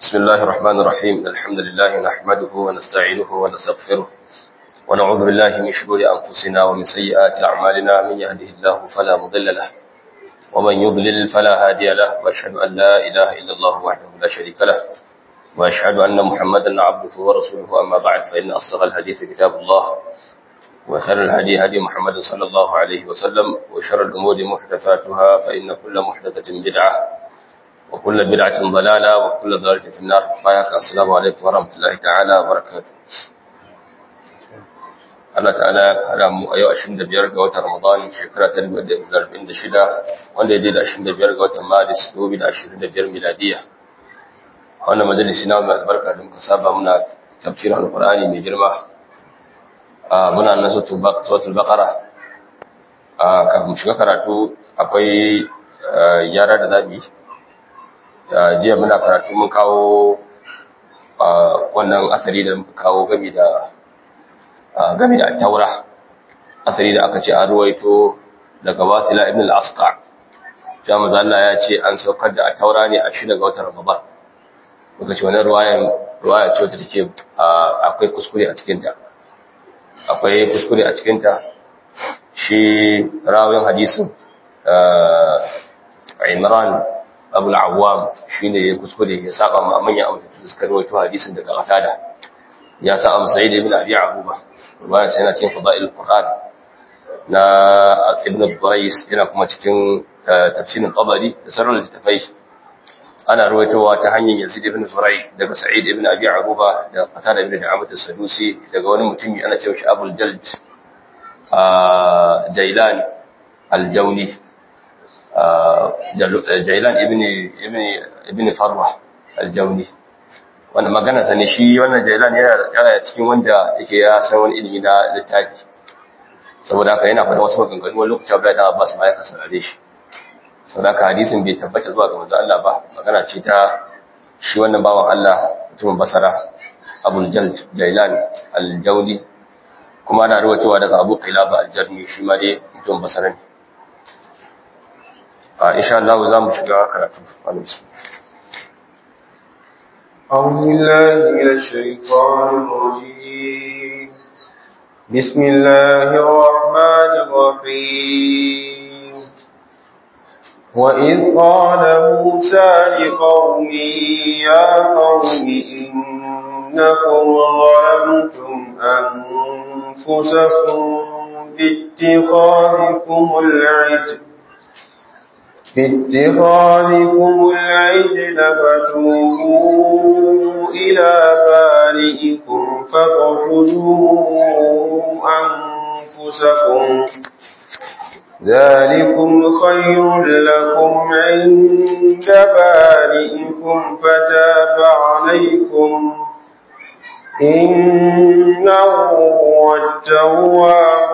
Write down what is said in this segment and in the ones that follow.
بسم الله الرحمن الرحيم الحمد لله نحمده ونستعينه ونستغفره ونعوذ بالله من شرور أنفسنا ومن سيئات أعمالنا من يهده الله فلا مضل له ومن يضلل فلا هادي له وأشهد أن لا إله إلا الله وحده لا شريك له وأشهد أن محمدا عبده ورسوله أما بعد فإن أصدق الحديث كتاب الله وخير الهدي هدي محمد صلى الله عليه وسلم وشر الأمور محدثاتها فإن كل محدثة بدعة وكل بدعة ضلالة وكل ضلالة في النار بايك السلام عليكم ورحمة الله تعالى وبركاته Allah ta'ala hada mu a yau 25 ga watan Ramadan shekara ta 2046 wanda ya je da 25 ga watan Maris 2025 miladiya. A wannan majalisi na mai albarka da muka saba muna tafsirin Alƙur'ani mai girma. Muna nan suratul Baqara. Kafin shiga karatu akwai yara da zabi. Jiya muna karatu mun kawo wannan asali da muka kawo gami da game da taura asali da aka ce an ruwaito daga watila ibn al-asqa jami'a Allah ya ce an saukar da taura ne a shida ga watan ramadan muka ce wannan ruwayan ruwaya ce wacce take akwai kuskure a cikin ta akwai kuskure a cikin ta shi rawin hadisin Imran Abu al-Awwam shine ya kuskure ya saba ma manyan abu da suka ruwaito hadisin daga Qatada ya sa am Sa'id ibn Abi Aruba ruwaya sai yana cikin fada'il Qur'an na Ibn Quraysh yana kuma cikin tafsirin Tabari da sauran littafai ana ruwaitowa ta hanyar Yazid ibn Zurai daga Sa'id ibn Abi Aruba da Qatada ibn Da'amat as-Sadusi daga wani mutumi ana cewa shi Abul Jald Jailan al-Jawni Jailan ibn ibn ibn Farwa al-Jawni wanda magana sane shi wannan jailan yana cikin wanda yake ya san wani ilimi na littafi saboda haka yana faɗa wasu maganganu wani lokaci Abdullahi dan Abbas ma ya kasarare shi saboda haka hadisin bai tabbata zuwa ga manzo Allah ba magana ce ta shi wannan bawan Allah mutumin Basra Abul Jald Jailan al-Jawli kuma ana rawaitowa daga Abu Qilaba al-Jarmi shi ma dai mutumin Basra ne a insha Allah za mu shiga karatu alhamdulillah أعوذ بالله من الشيطان الرجيم بسم الله الرحمن الرحيم وإذ قال موسى لقومه يا قوم إنكم ظلمتم أنفسكم باتخاذكم العجل باتخاذكم العجل فتوبوا إلى بارئكم فاقتلوا أنفسكم ذلكم خير لكم عند بارئكم فتاب عليكم إنه هو التواب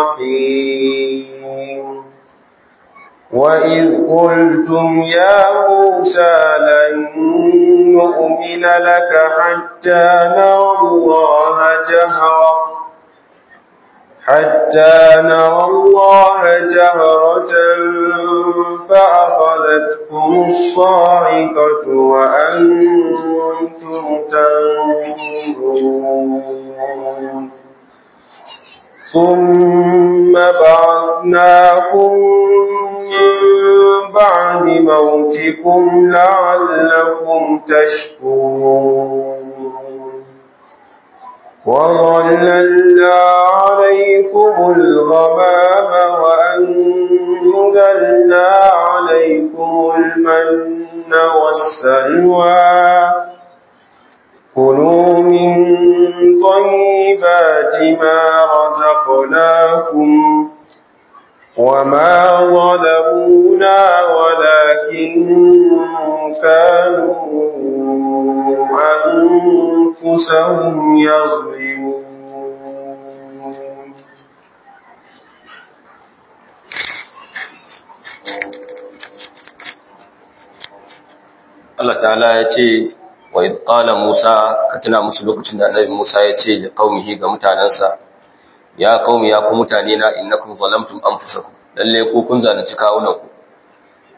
الرحيم وإذ قلتم يا موسى لن نؤمن لك حتى نرى الله جهرا حتى نرى الله جهرة فأخذتكم الصاعقة وأنتم تنظرون ثم بعثناكم من بعد موتكم لعلكم تشكرون وظللنا عليكم الغمام وأنزلنا عليكم المن والسلوى كلوا من طيبات ما رزقناكم وما ظلمونا ولكن كانوا أنفسهم يظلمون Allah ta'ala ya ce wa idh qala Musa ka tuna musu lokacin da Annabi Musa ya ce li qaumihi ga mutanansa ya qaumi ya ku mutane na innakum zalamtum anfusakum lalle ku kun zalunci kawunan ku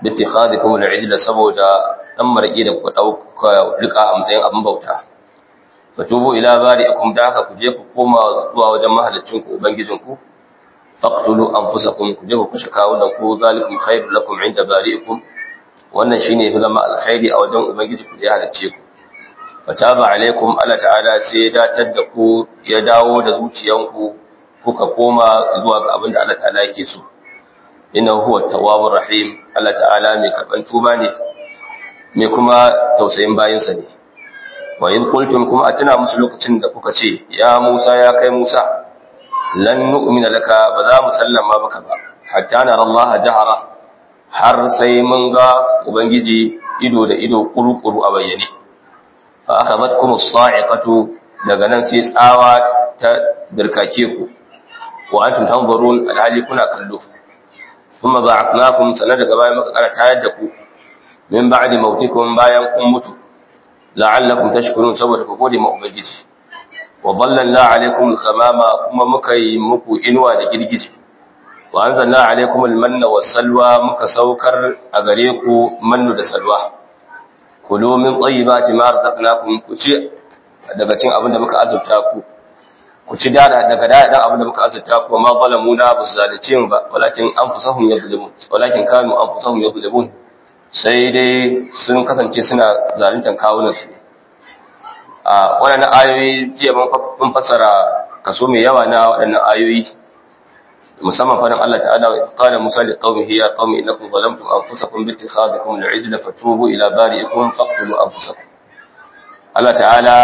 bittikhadikum al-ijla saboda dan maraki da ku dauka rika a matsayin abin bauta fatubu ila bari'ikum da haka ku je ku koma zuwa wajen mahalicin ku ubangijin ku faqtulu anfusakum ku je ku kashe kawunan ku zalikum khairul lakum inda bari'ikum wannan shine fi zama alkhairi a wajen ubangiji ku da ya halicce ku fataba alaikum Allah ta'ala sai ya datar da ku ya dawo da zuciyanku kuka koma zuwa ga abin da Allah ta'ala yake so innahu huwa tawwabur rahim Allah ta'ala mai karban tuba ne mai kuma tausayin bayinsa ne wa in qultum kuma atuna musu lokacin da kuka ce ya Musa ya kai Musa lan nu'mina laka ba za mu sallama maka ba hatta nara Allah jahara har sai mun ga ubangiji ido da ido kuru-kuru a bayyane fa akhadhatkum as-sa'iqatu daga nan sai tsawa ta dirkake ku wa antum tanzurun alhali kuna kallo kuma ba'athnakum sanar daga bayan muka kara tayar da ku min ba'di mautikum bayan kun mutu la'allakum tashkurun saboda ku gode ma ubangiji wa ballalna alaikum al-ghamama kuma muka yi muku inuwa da girgije wa anzalna alaikum al-manna was-salwa muka saukar a gare ku mannu da salwa kulu min tayyibati ma razaqnakum ku ci daga cin abin da muka azurta ku ku ci dada daga dada abin da muka azurta ku ma zalamuna ba su zalunce mu ba walakin anfusahum yadhlimun walakin kanu anfusahum yadhlimun sai dai sun kasance suna zaluntan kawunan su a waɗannan ayoyi jiya mun fassara kaso mai yawa na waɗannan ayoyi musamman fadin Allah ta'ala wa qala Musa li qaumihi ya qaumi innakum zalamtum anfusakum bi ittikhadikum al-ijla fatubu ila bari'ikum faqtulu anfusakum Allah ta'ala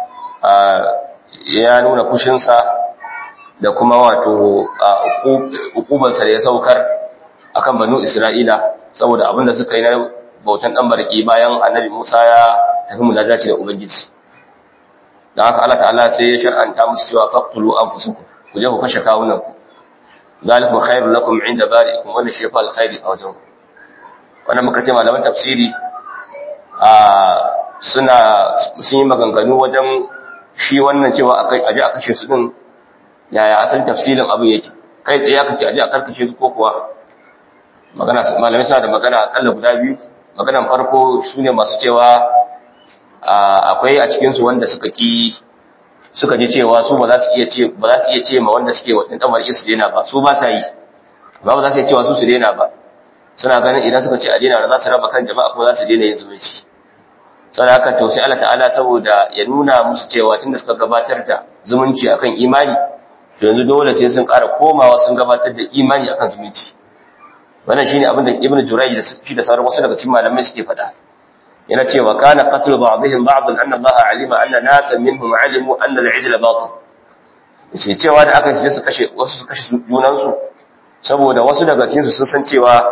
ya nuna kushinsa da kuma wato hukubansa da ya saukar akan banu Isra'ila saboda abin da suka yi na bautan dan barki bayan annabi Musa ya tafi munajaci da Ubangiji dan haka Allah ta'ala sai ya shar'anta musu cewa faqtulu anfusakum ku je ku kashe kawunan ku zalikum khairul lakum inda bari'ikum wannan shi fa alkhairi a wajen ku wannan muka ce malaman tafsiri a suna sun yi maganganu wajen shi wannan cewa akai aje a kashe su din yaya asalin tafsirin abu yake kai tsaye aka ce aje a karkashe su ko kuwa magana malamai suna da magana akalla guda biyu maganan farko su ne masu cewa akwai a cikin su wanda suka ki suka ji cewa su ba za su iya ce ba za su iya ce ma wanda suke watan damar su daina ba su ba sa yi ba ba za su iya cewa su su daina ba suna ganin idan suka ce a daina za su raba kan jama'a kuma za su daina yin zumunci saboda haka to sai Allah ta'ala saboda ya nuna musu cewa tunda suka gabatar da zumunci akan imani to yanzu dole sai sun ƙara komawa sun gabatar da imani akan zumunci wannan shine abin da Ibn Jurayj da shi da sauran wasu daga cikin malamai suke faɗa yana cewa kana qatlu ba'dihim ba'dan anna Allah alima anna nasan minhum alimu anna al-ijla batil yace cewa da aka ce su kashe wasu su kashe junan su saboda wasu daga cikin su sun san cewa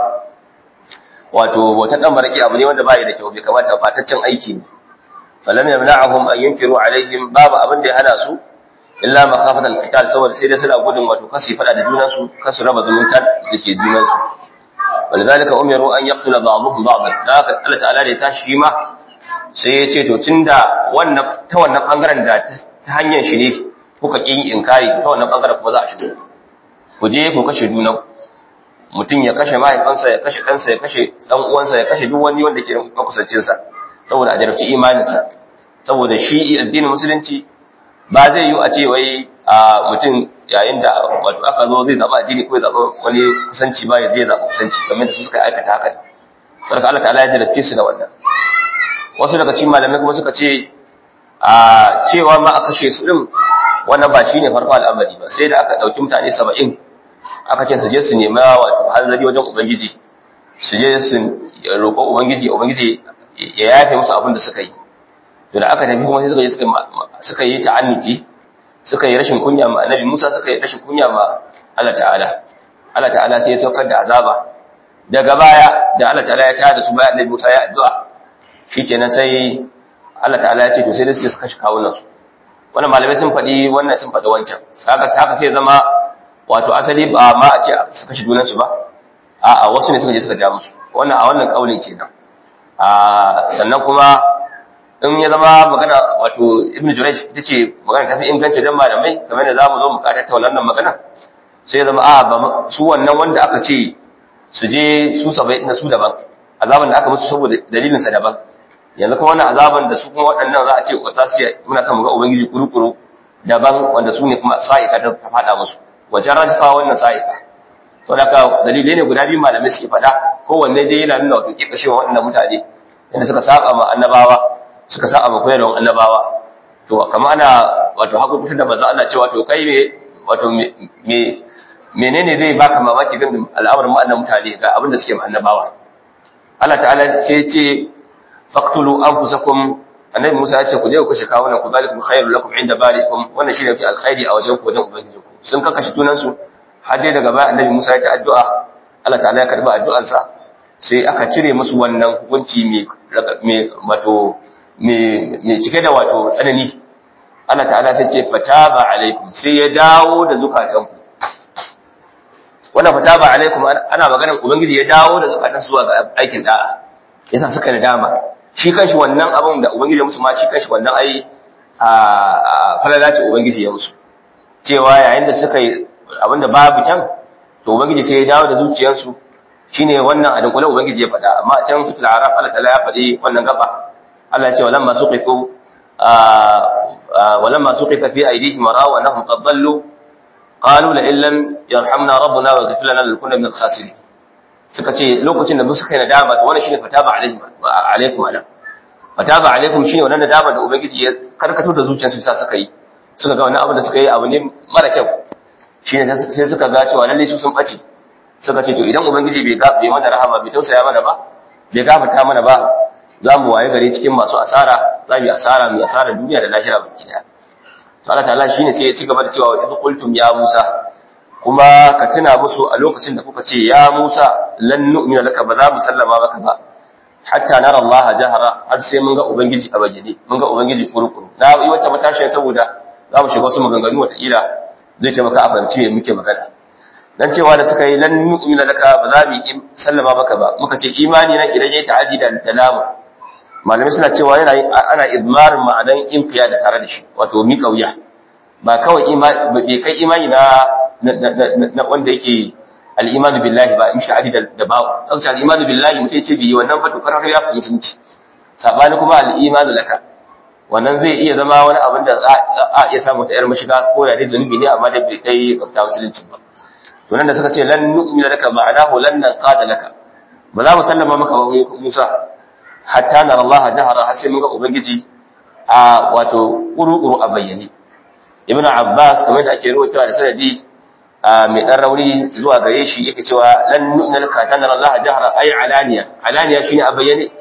wato wata dan baraki abu ne wanda bai da kyau bai kamata bataccen aiki ne falam yamna'uhum an yunkiru alaihim babu abin da ya hana su illa makhafat al-qital saboda sai dai suna gudun wato kasi fada da junan su kasu raba zumunta da ke junan su walidhalika umiru an yaqtula ba'dhum ba'dan da haka Allah ta'ala da ya tashi ma sai ya ce to tunda wannan ta wannan bangaren da ta hanyar shi ne kuka kin inkari ta wannan bangaren kuma za a shigo ku je ku kashe junan mutum ya kashe mahaifansa ya kashe ɗansa ya kashe ɗan uwansa ya kashe duk wani wanda ke makusancinsa saboda a jarabci imaninsa saboda shi addinin musulunci ba zai yi a ce wai a mutum yayin da wato aka zo zai zaɓa addini ko ya zaɓa wani kusanci ba ya zai zaɓa kusanci kamar da su suka aikata haka sarka Allah ta'ala ya jarabce su da wannan wasu daga cikin malamai kuma suka ce a cewa ma a kashe su din wannan ba shine farko al'amari ba sai da aka ɗauki mutane saba'in aka ce su je su nema wato hanzari wajen ubangiji su je su roƙo ubangiji ubangiji ya yafe musu abin da suka yi to da aka tafi kuma sai suka je suka yi ta'anniti suka yi rashin kunya ma annabi Musa suka yi rashin kunya ma Allah ta'ala Allah ta'ala sai ya saukar da azaba daga baya da Allah ta'ala ya tada da su bayan annabi Musa ya addu'a shikenan sai Allah ta'ala ya ce to sai da su kashe kawunan su wannan malamai sun faɗi wannan sun faɗi wancan haka haka sai zama wato asali ba ma a ce su kashe junansu ba a wasu ne suka je suka ja musu wannan a wannan kaulin kenan a sannan kuma in ya zama magana wato ibnu jurayj ita ce magana tafi inganci dan malamai kamar da zamu zo mu ka tattauna wannan magana sai ya zama a ba su wannan wanda aka ce su je su sabai na su daban azaban da aka musu saboda dalilin sa daban yanzu kuma wannan azaban da su kuma waɗannan za a ce za su muna son mu ga ubangiji kurukuru daban wanda su ne kuma sa'ika ta faɗa musu wajen rajifa wannan sa'ika sau da ka dalilai ne guda biyu malamai suke faɗa kowanne dai yana nuna wato ƙiƙashewa waɗannan mutane yadda suka saba ma annabawa suka saba ma koyarwar annabawa to kama ana wato hakukuta da maza ana cewa to kai me wato me menene zai baka mamaki gan al'amarin ma'annan mutane ga abin da suke ma annabawa Allah ta'ala sai ya ce faqtulu anfusakum annabi Musa ya ce ku je ku kashe kawunan ku zalikum khairul lakum inda barikum wannan shine fi alkhairi a wajen ku wajen ubangijinku sun kakashe tunan su har dai daga baya annabi Musa ya ta addu'a Allah ta'ala ya karba addu'ansa sai aka cire musu wannan hukunci mai wato mai cike da wato tsanani Allah ta'ala sai ce fataba alaikum sai ya dawo da zukatanku wannan fataba alaikum ana maganar ubangiji ya dawo da zukatan zuwa ga aikin da'a yasa suka da dama shi kanshi wannan abin da ubangiji ya musu ma shi kanshi wannan ai a falala ce ubangiji ya musu cewa yayin da suka yi abinda babu can to ubangiji sai ya dawo da zuciyarsu shine wannan a dunkule ubangiji ya faɗa amma a can sutul araf Allah ta'ala ya faɗi wannan gaba Allah ya ce walamma suqitu walamma suqita fi aydihim ra'u annahum qad dallu qalu la illam yarhamna rabbuna wa yaghfir lana lakunna min al-khasirin suka ce lokacin da suka yi nadama to wannan shine fataba alaihim alaikum ala fataba alaikum shine wannan nadama da ubangiji ya karkato da zuciyarsu sa suka yi suka ga wannan abu da suka yi abu ne mara kyau shine sai suka ga cewa lalle su sun bace suka ce to idan ubangiji bai bai mana rahama bai tausaya mana ba bai gafarta mana ba za mu waye gare cikin masu asara za mu yi asara mu yi asara duniya da lahira baki daya to Allah ta'ala shine sai ya ci gaba da cewa idh qultum ya Musa kuma ka tuna musu a lokacin da kuka ce ya Musa lan nu'mina laka ba za mu sallama maka ba hatta nara Allah jahara har sai mun ga ubangiji a bayyane mun ga ubangiji kurukuru na yi wata matashin saboda za mu shiga wasu maganganu wata ila zai taimaka a fahimci me muke magana dan cewa da suka yi lan nu'mina laka ba za mu sallama maka ba muka ce imani nan idan yayi ta'addi da dalama malamai suna cewa yana ana idmarin ma'anan inqiya da tare da shi wato mi kauya ba kawai imani bai kai imani na na wanda yake al-imanu billahi ba in sha'adi da ba'u dan al-imanu billahi mutai ce bi wannan fa to karar ya fi mutunci sabani kuma al-imanu laka wannan zai iya zama wani abin da a iya samu ta yar mashiga ko da dai zunubi ne amma da bai kai kafta musulunci ba to nan da suka ce lan nu'mina laka ma'anahu lan nanqada laka ba za mu sallama maka Musa hatta nara Allah jahara har sai mun ga ubangiji a wato kuru-kuru a bayyane ibn Abbas kamar da ake rawaitawa da sanadi mai dan rauni zuwa gare shi yake cewa lan nu'mina laka hatta nara Allah jahara ay alaniya alaniya shine a bayyane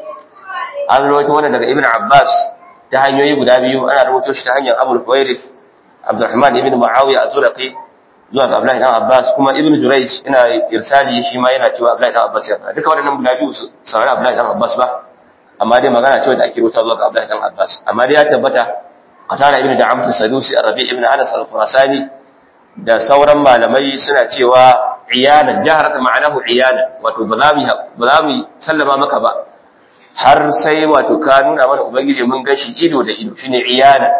an rawaito wannan daga ibn Abbas ta hanyoyi guda biyu ana rubuto shi ta hanyar Abu Huwairith Abdurrahman ibn Muawiya az-Zurqi zuwa ga Abdullahi dan Abbas kuma Ibn Jurayj ina irsali shi ma yana cewa Abdullahi dan Abbas ya fara duka waɗannan guda biyu saurari Abdullahi dan Abbas ba amma dai magana ce wanda ake rubuta zuwa ga Abdullahi dan Abbas amma dai ya tabbata Qatala ibn Da'amt as-Sadusi Rabi ibn Anas al-Khurasani da sauran malamai suna cewa iyana jaharata ma'anahu iyana wato ba za mu ba za mu sallama maka ba har sai wato ka nuna mana ubangiji mun gashi ido da ido shine iyana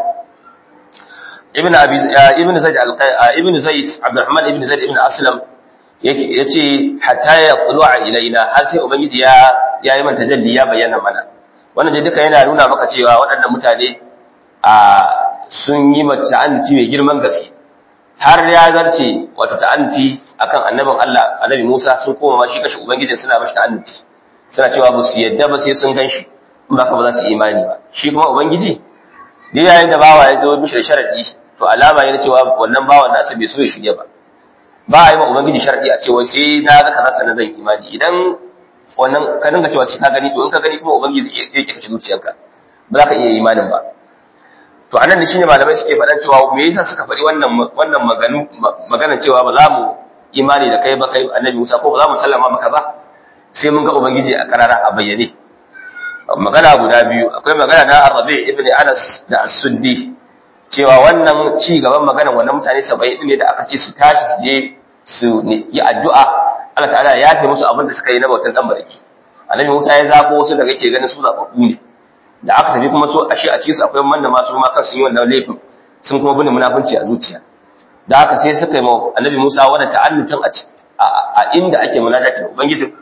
ibn abi ibn zaid ibn zaid abdurrahman ibn zaid ibn aslam yake yace hatta ya qulu'a ilaina har sai ubangiji ya yayi man tajalli ya bayyana mana wannan dai duka yana nuna maka cewa waɗannan mutane a sun yi mata ta'anti mai girman gaske har ya zarce wato ta'anti akan annabin Allah annabi Musa sun koma ma shi kashi ubangiji suna mashi ta'anti suna cewa ba su yadda ba sai sun ganshi in ba ka ba za su imani ba shi kuma ubangiji dai yayin da bawa ya zo mishi da sharadi to alama yana cewa wannan bawan nasa bai so ya shirye ba ba a yi ma ubangiji sharadi a cewa sai na ga kaza sanan zan imani idan wannan ka dinga cewa sai ka gani to in ka gani kuma ubangiji ya yake kashi zuciyarka ba za ka iya imanin ba to anan ne shine malamai suke faɗan cewa me yasa suka faɗi wannan wannan maganu magana cewa ba za mu imani da kai ba kai annabi Musa ko ba za mu sallama maka ba sai mun ga ubangiji a karara a bayyane magana guda biyu akwai magana na Arabi ibn Anas da As-Suddi cewa wannan ci gaban magana wannan mutane 70 ne da aka ce su tashi su je su yi addu'a Allah ta'ala ya yafe musu abin da suka yi na bautan dan barki Annabi Musa ya zabo wasu daga ke ganin su zababbu ne da aka tafi kuma so ashe a cikin su akwai wanda ma su ma kan sun yi wannan laifin sun kuma bin munafunci a zuciya da haka sai suka yi ma Annabi Musa wannan ta'annutin a a inda ake munajati ubangiji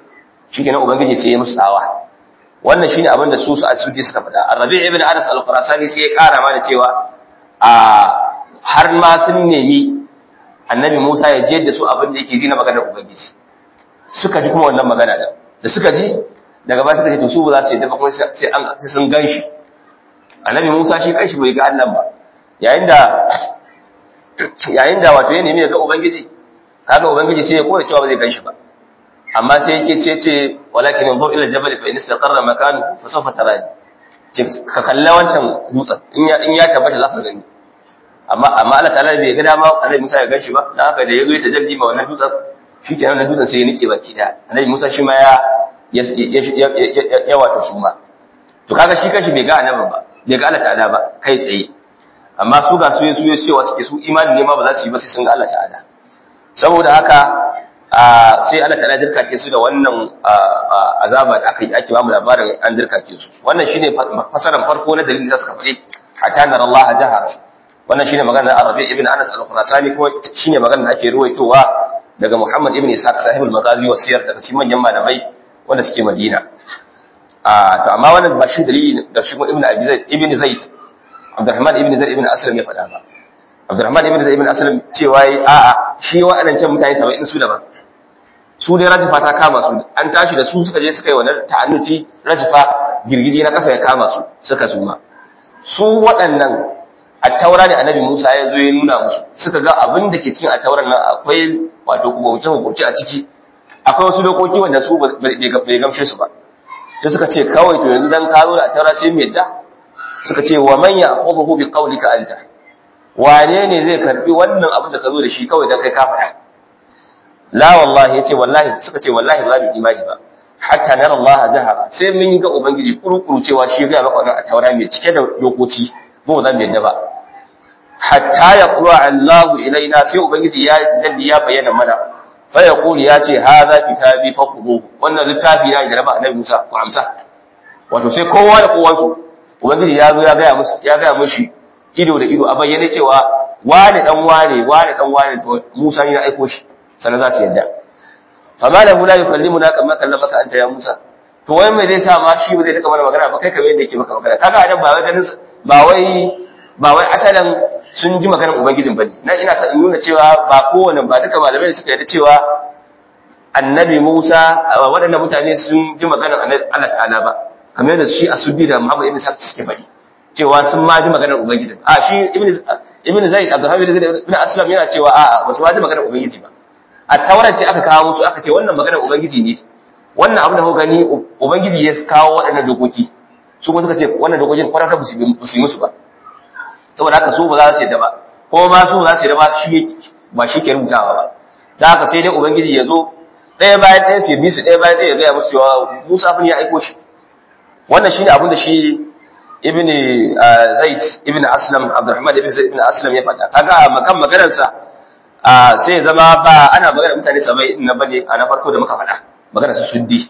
shikenan ubangiji sai ya musu tsawa wannan shine abin da su su asudi suka faɗa arabi ibn anas al-qurasani sai ya kara ma da cewa a har ma sun nemi annabi Musa ya je da su abin da yake ji na maganar ubangiji suka ji kuma wannan magana da da suka ji daga ba suka ce to su ba za su yi dafa kuma sai an sai sun ganshi annabi Musa shi kanshi bai ga Allah ba yayin da yayin da wato ya nemi ya ga ubangiji kaga ubangiji sai ya kore cewa ba zai ganshi ba amma sai yake ce ce walakin yanzu ila jabal fa in istaqarra makanu fa sawfa tarani ce ka kalla wancan dutsen in ya in ya tabbata za ka gani amma amma Allah ta'ala bai ga dama annabi Musa ya ganshi ba dan haka da yazo ya tajalli ma wannan dutsen shikenan wannan dutsen sai ya nike baki da annabi Musa shi ma ya ya wato suma to kaga shi kanshi bai ga annabi ba bai ga Allah ta'ala ba kai tsaye amma su ga su su cewa suke su imani ne ma ba za su yi ba sai sun ga Allah ta'ala saboda haka sai Allah ta'ala dirkake su da wannan azaba da aka yi ake ba mu labarin an dirkake su wannan shine fasaran farko na dalilin da suka faɗi hatta nar Allah jahara wannan shine maganar Arabi ibn Anas al-Khurasani kuma shine maganar da ake ruwaitowa daga Muhammad ibn Ishaq sahibul Maghazi wa siyar daga cikin manyan malamai wanda suke Madina a to amma wannan ba shi dalili da shi ibn Abi Zaid ibn Zaid Abdurrahman ibn Zaid ibn Aslam ya faɗa ba Abdurrahman ibn Zaid ibn Aslam cewa yi a'a shi wa'annan can mutane 70 su daban su dai rajifa ta kama su an tashi da su suka je suka yi wannan ta'annuti rajifa girgije na kasa ya kama su suka suma su waɗannan attaura ne annabi Musa ya zo ya nuna musu suka ga abin da ke cikin attauran nan akwai wato kubuce kubuce a ciki akwai wasu dokoki wanda su bai gamshe su ba sai suka ce kawai to yanzu dan ka zo da attaura sai mu yadda suka ce wa man ya'khudhu bi qawlika anta wane ne zai karbi wannan abin da ka zo da shi kawai dan kai ka faɗa la wallahi yace wallahi suka ce wallahi ba mu imani ba hatta nara Allah jahara sai mun ga ubangiji kurukuru cewa shi ga maka wannan attaura mai cike da dokoki mu zan yadda ba hatta yaqra Allah ilaina sai ubangiji ya dalli ya bayyana mana fa yaqulu ya ce hadha kitabi faquhu wannan littafi na da raba annabi Musa ku amsa wato sai kowa da kowa su ubangiji ya zo ya ga musu ya ga mushi ido da ido a bayyane cewa wani dan wane wani dan wane to Musa ne ya aiko shi sannan za su yadda fama lahu la yukallimuna kama kallamaka anta ya Musa to wai mai zai sa ma shi ba zai rika mana magana ba kai kamar yadda yake maka magana kaga adam ba wai ganin ba wai ba wai asalan sun ji maganar ubangijin bane nan ina son in nuna cewa ba kowane ba duka malamai suka yarda cewa annabi Musa waɗannan mutane sun ji maganar Allah ta'ala ba kamar yadda shi asuddi da Muhammad ibn Sa'd suke faɗi cewa sun ma ji maganar ubangijin a shi ibn ibn Zaid Abdulhamid ibn Aslam yana cewa a'a ba su ma ji maganar ubangiji ba a taurar ce aka kawo musu aka ce wannan maganar ubangiji ne wannan abin da kuka gani ubangiji ya kawo waɗannan dokoki su kuma suka ce wannan dokokin kwararra ba su yi musu ba saboda haka su ba za su yadda ba ko ma su za su yadda ba shi ba shi ke rubutawa ba da haka sai dai ubangiji ya zo ɗaya bayan ɗaya sai bi su ɗaya bayan ɗaya ya gaya musu cewa musa bin ya aiko shi wannan shine abin da shi ibn zaid ibn aslam abdurrahman ibn zaid ibn aslam ya faɗa kaga a makan maganarsa sai zama ba ana magana mutane sabai na bane a na farko da muka faɗa magana su suddi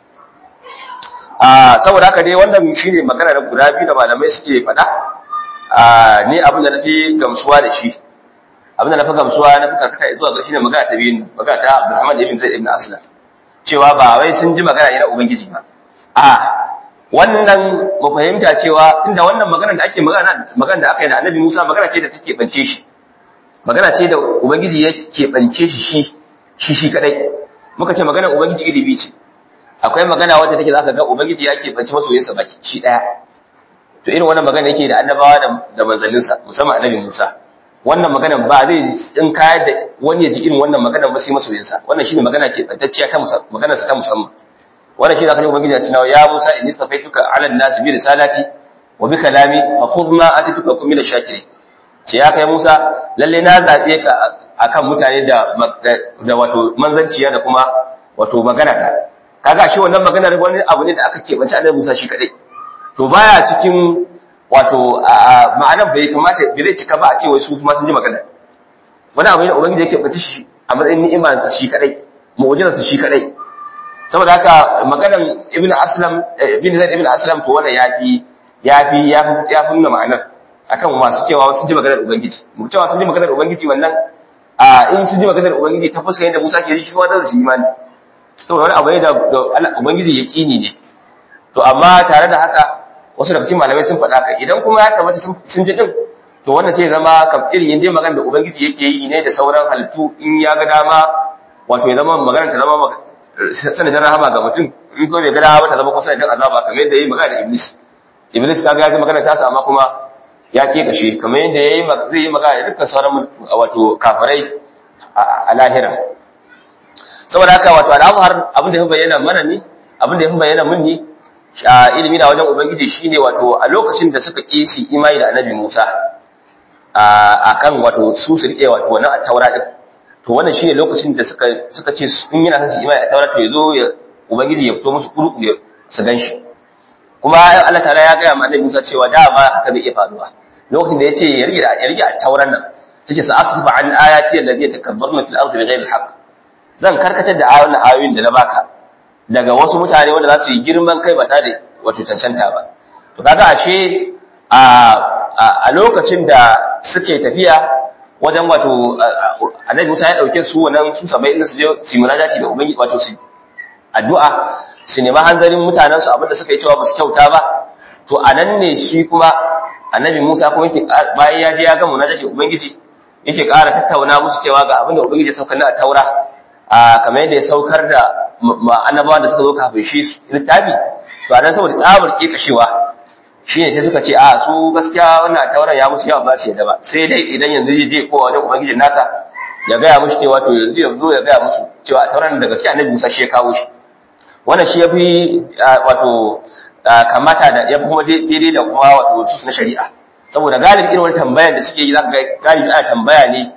saboda haka dai wannan shine magana da guda biyu da malamai suke faɗa ni abin da nafi gamsuwa da shi abin da nafi gamsuwa na fi karkata zuwa ga shine magana ta biyu magana ta Abdulrahman ibn Zaid ibn Aslam cewa ba wai sun ji magana ne na ubangiji ba a wannan mu fahimta cewa tunda wannan magana da ake magana magana da aka yi da Annabi Musa magana ce da take bance shi magana ce da ubangiji ya keɓance shi shi shi shi kadai muka ce magana ubangiji ilimi ce akwai magana wacce take zaka ga ubangiji ya keɓance masoyinsa baki shi daya to irin wannan magana yake da annabawa da da manzanninsa musamman annabi Musa wannan magana ba zai in kayar da wani ya ji irin wannan magana ba sai masoyinsa wannan shine magana ke bantacciya ta musamman maganar sa ta musamman wannan shine zaka ubangiji ya ce ya Musa inni stafaituka ala an-nas bi risalati wa bi kalami fa khudh ma atituka kum min ash-shakirin ce ya kai Musa lalle na zabe ka akan mutane da da wato manzanciya da kuma wato magana ta kaga shi wannan maganar wani abu ne da aka keɓance annabi Musa shi kadai to baya cikin wato ma'anar bai kamata bai zai cika ba a ce wai su kuma sun ji magana wani abu ne da ubangiji yake bace shi a matsayin ni'imar sa shi kadai mu'jizar sa shi kadai saboda haka maganar ibn aslam ibn zaid ibn aslam to wannan yafi yafi yafi yafi nuna ma'anar akan masu cewa sun ji maganar ubangiji mu cewa sun ji maganar ubangiji wannan a in sun ji maganar ubangiji ta fuskar yadda Musa ke ji shi ma da shi imani saboda wani abu ne da ubangiji yaqini ne to amma tare da haka wasu daga cikin malamai sun faɗa ka idan kuma ya tabbata sun ji din to wannan sai zama kam irin yin dai magana da ubangiji yake yi ne da sauran halittu in ya ga dama wato ya zama magana ta zama sanadin rahama ga mutum in ko bai ga dama ta zama kuma sanadin azaba kamar yadda yayi magana da iblis iblis kaga ya ji magana ta sa amma kuma ya ke kashe kamar yadda yayi zai yi magana da dukkan sauran wato kafirai a lahira saboda haka wato al'amar abin da ya bayyana mana ne abin da ya bayyana mun ne ilimi da wajen ubangiji shine wato a lokacin da suka kisi imani da annabi Musa a kan wato su su rike wato wannan taura din to wannan shine lokacin da suka suka ce in yana son su imani a taura to yazo ya ubangiji ya fito musu kurku ya su ganshi kuma Allah ta'ala ya ga annabi Musa cewa da ba haka zai iya faruwa lokacin da yace ya rike ya rike a tauran nan take sa asfa an ayati allati yatakabbaruna fil ardi bighayri alhaq zan karkatar da ayoyin ayoyin da na baka daga wasu mutane wanda za su yi girman kai ba tare da wato cancanta ba to kaga ashe a a lokacin da suke tafiya wajen wato annabi Musa ya dauke su wannan su 70 su je su munajati da ubangiji wato su addu'a su nemi hanzarin mutanen su abinda suka yi cewa ba su kyauta ba to anan ne shi kuma annabi Musa kuma yake bayan ya je ya ga munajati ubangiji yake ƙara tattauna musu cewa ga abinda ubangiji ya saukar na taura a kamar yadda ya saukar da annabawan da suka zo kafin shi littafi to anan saboda tsabar kekashewa shi ne sai suka ce a su gaskiya wannan tauran ya musu yawa ba su yadda ba sai dai idan yanzu zai je kowa wajen ubangijin nasa ya gaya musu cewa to yanzu ya zo ya gaya musu cewa a tauran da gaskiya annabi Musa shi ya kawo shi wannan shi ya fi wato kamata da ya fi kuma daidai da kuma wato su na shari'a saboda galibi irin wani tambayar da suke yi za ka ga galibi ana tambaya ne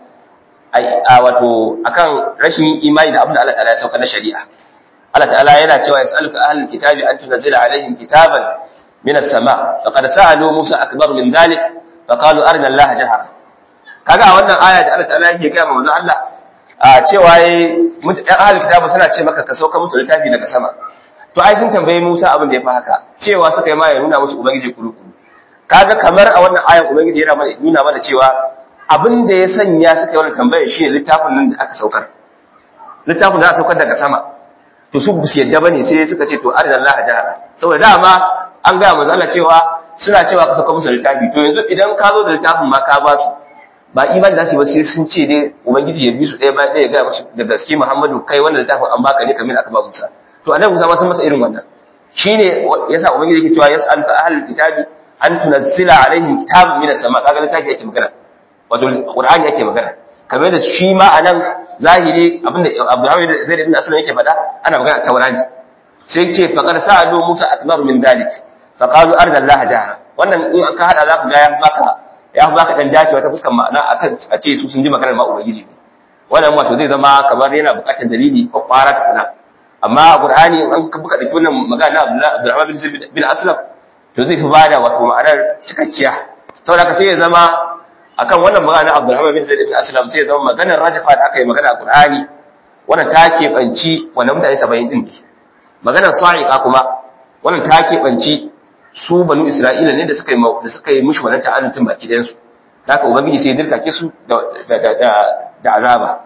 a wato akan rashin imani da abin da Allah ta'ala ya sauka na shari'a Allah ta'ala yana cewa yas'aluka ahlul kitabi an tunzila alaihim kitaban من السماء فقد سألوا موسى أكبر من ذلك فقالوا أرنا الله جهرا kaga a wannan aya da Allah ta'ala yake ga manzo Allah a cewa yayi ɗan ahlul kitabu suna ce maka ka sauka musu littafi daga sama to ai sun tambaye Musa abin da ya fi haka cewa suka yi ma ya nuna musu ubangiji kuru-kuru kaga kamar a wannan ayan ubangiji yana mana nuna mana cewa abin da ya sanya suka yi wannan tambayar shine littafin nan da aka saukar littafin da aka saukar daga sama to su su yadda bane sai suka ce to arina Allah jahara saboda dama an gaya manzo Allah cewa suna cewa ka saka musu littafi to yanzu idan ka zo da littafin ma ka ba su ba imani da su ba sai sun ce dai ubangiji ya bi su ɗaya bayan ɗaya ya gaya musu da gaske Muhammadu kai wannan littafin an baka ne kamar aka ba Musa to annabi Musa ma sun masa irin wannan shine yasa ubangiji yake cewa yas'aluka ahlul kitabi an tunazzila alaihim kitabun minas sama kaga littafi yake magana wato qur'ani yake magana kamar da shi ma anan zahiri abinda Abdurrahman Zaid ibn Aslam yake faɗa ana magana taurani sai ce faqad sa'alu Musa akbar min dalik faqalu arda Allah jahra wannan in ka hada zaka ga ya baka ya baka dan dacewa ta fuskar ma'ana akan a ce su sun ji maganar ma ubangiji ne wannan wato zai zama kamar yana bukatar dalili ko fara tukuna amma Qur'ani an ka buka dake wannan magana Abdurrahman bin Aslam to zai fi bada wato ma'anar cikakkiya saboda haka sai ya zama akan wannan magana Abdurrahman bin Zaid bin Aslam sai ya zama maganar rajafa da aka yi magana a Qur'ani wannan ta keɓanci wannan mutane 70 din ne maganar sa'iqa kuma wannan ta keɓanci su banu Isra'ila ne da suka yi da suka yi mushi wannan ta'annutin baki ɗayan su haka ubangiji sai ya dirkake su da da da azaba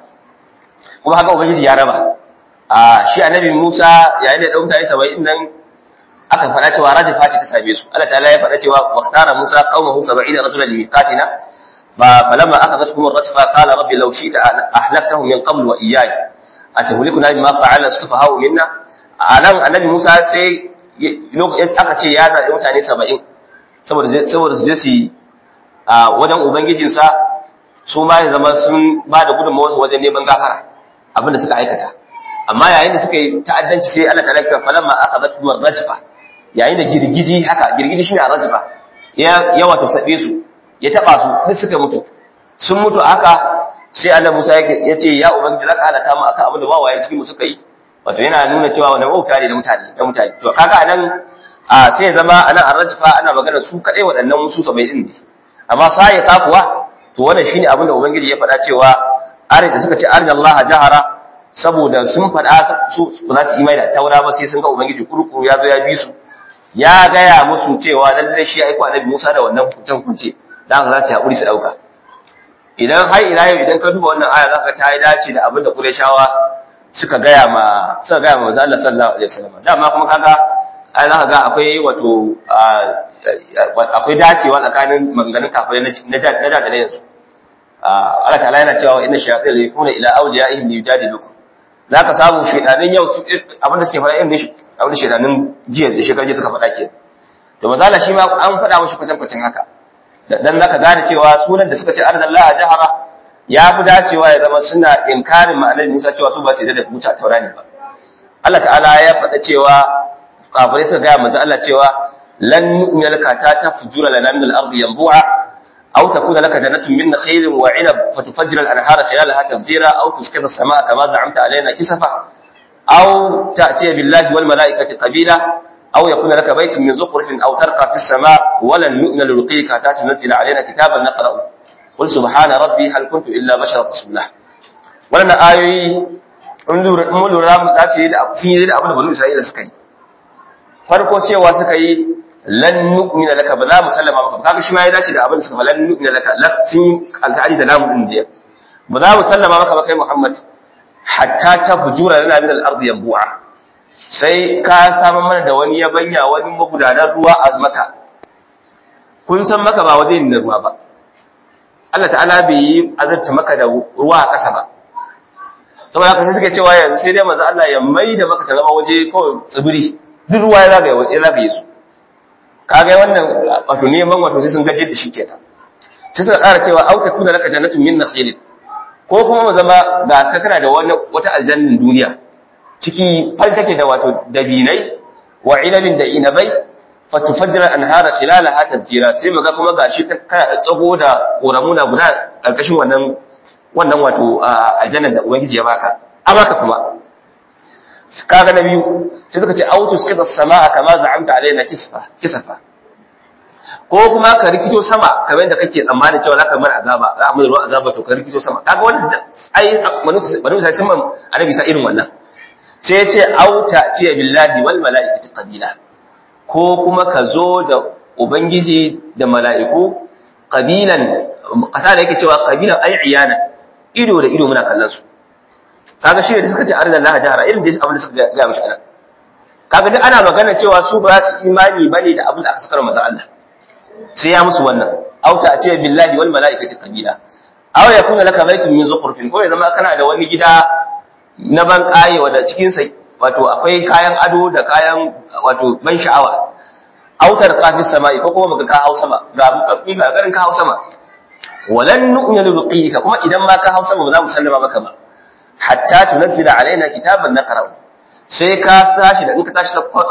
kuma haka ubangiji ya raba a shi annabi Musa yayin da ɗan mutane 70 nan aka faɗa cewa rajafa ce ta same su Allah ta'ala ya faɗa cewa waqtara Musa qaumahu 70 rajulan limiqatina فلما أخذتهم الرجفة قال ربي لو شئت أهلكتهم من قبل وإياي أتهلكنا بما فعل السفهاء منا anan annabi Musa sai aka ce ya zaɓi mutane 70 saboda saboda su je su a wajen ubangijinsa su ma ya zama sun ba da gudunmawarsu wajen neman gafara abinda suka aikata amma yayin da suka yi ta'addanci sai Allah ta lafiya falamma akhadathum ar-rajfa yayin da girgiji haka girgiji shine ar-rajfa ya ya wato sabe su ya taba su duk suka mutu sun mutu haka sai Allah Musa ya ce ya ubangiji zaka halaka mu akan abin da wawaye cikin mu suka yi wato yana nuna cewa wannan wauta ne da mutane da mutane to kaga anan a sai zama anan arrajfa ana magana su kadai waɗannan musu 70 din ne amma sai ka kuwa to wannan shine abin da ubangiji ya faɗa cewa are da suka ce arja Allah jahara saboda sun faɗa su ba za su imani da taura ba sai sun ga ubangiji kurkuru ya zo ya bi su ya gaya musu cewa lallai shi ya aiko annabi Musa da wannan hukuncin kunce da haka za su haƙuri su ɗauka idan har ila yau idan ka duba wannan aya za ka ta yi dace da abin da Qurayshawa suka gaya ma suka gaya ma manzo Allah sallallahu alaihi wasallam dama kuma kaga ai za ka ga akwai wato akwai dacewa tsakanin maganganun kafirai na da na da na yanzu Allah ta'ala yana cewa inna shayatin yakuna ila awliyaihim yujadilukum zaka samu shedanin yau su abin da suke faɗa irin abin da shedanin jiya da shekaru jiya suka faɗa ke to manzo Allah shi ma an faɗa mashi kwatankwacin haka dan zaka gane cewa sunan da suka ce arzallaha jahara ya fi dacewa ya zama suna inkarin ma'anar Musa cewa su ba su da buta taurani ba Allah ta'ala ya faɗa cewa kafirai suka gaya manzo Allah cewa lan nu'mina laka ta tafjura lana min al-ardi yanbu'a aw takuna laka jannatun min nakhilin wa 'inab fatufajjira al-anhara khilalaha tafjira aw tusqita as-samaa'a kama za'amta alaina kisafa aw ta'tiya billahi wal mala'ikati qabila aw yakuna laka baytun min zukhrifin aw tarqa fi as-samaa'i wa lan nu'mina lirqika ta tunzila alaina kitaban naqra'u qul subhana rabbi hal kuntu illa basharan rasula wannan ayoyi mun lura za su yi da sun yi da abin da banu isra'ila suka yi farko cewa suka yi lan nu'mina laka ba za mu sallama maka ba kaga shi ma ya dace da abin da suka fa lan nu'mina laka sun yi alƙali da lamu din jiya ba za mu sallama maka ba kai Muhammad hatta tafjura lana min al-ardi yanbu'a sai ka samu mana da wani yabanya wani magudanar ruwa a maka kun san maka ba waje ne ruwa ba Allah ta'ala bai yi azarta maka da ruwa a ƙasa ba saboda haka sai suke cewa yanzu sai dai manzo Allah ya mai da maka ta zama waje kawai tsibiri duk ruwa ya zagaye ya zagaye su kaga wannan wato neman wato sai sun gaje da shi kenan sai suka ƙara cewa au takuna laka jannatun min nakhil ko kuma mu zama ga ka kana da wani wata aljannin duniya ciki fal take da wato dabinai wa ilabin da inabai fatufajjira anhara khilalaha tafjira sai muga kuma gashi kana tsago da koramuna guda karkashin wannan wannan wato aljanna da ubangiji ya baka a baka kuma kaga na biyu sai suka ce auto suka samaa kama za'amta alaina kisfa kisafa ko kuma ka rikito sama kamar yadda kake tsammanin cewa zaka mana azaba za a mana ruwan azaba to ka rikito sama kaga wannan ai banu sai sun annabi sa irin wannan sai ya ce auta ce billahi wal malaikati qabila ko kuma ka zo da Ubangiji da mala'iku, ƙabilan, ƙasa da yake cewa ƙabilan ai iyana, ido da ido muna kallon su. Kaga shi da suka ce arzan laha jihara irin da abin da suka gaya mashi ana. Kaga duk ana magana cewa su ba su imani ba ne da abin da aka sakar maza Allah. Sai ya musu wannan, auta a ce billahi wal mala'ikati ƙabila. Aw ya kuna laka baitun min zukhrufin ko ya zama kana da wani gida na ban ƙaye wanda cikinsa wato akwai kayan ado da kayan wato ban sha'awa autar kafin sama'i ko kuma baka ka hau sama ga bukakki ga garin ka hau sama walan nu'minu biqika kuma idan ma ka hau sama ba za mu sallama maka ba hatta tunzila alaina kitaban naqra sai ka sashi da in ka tashi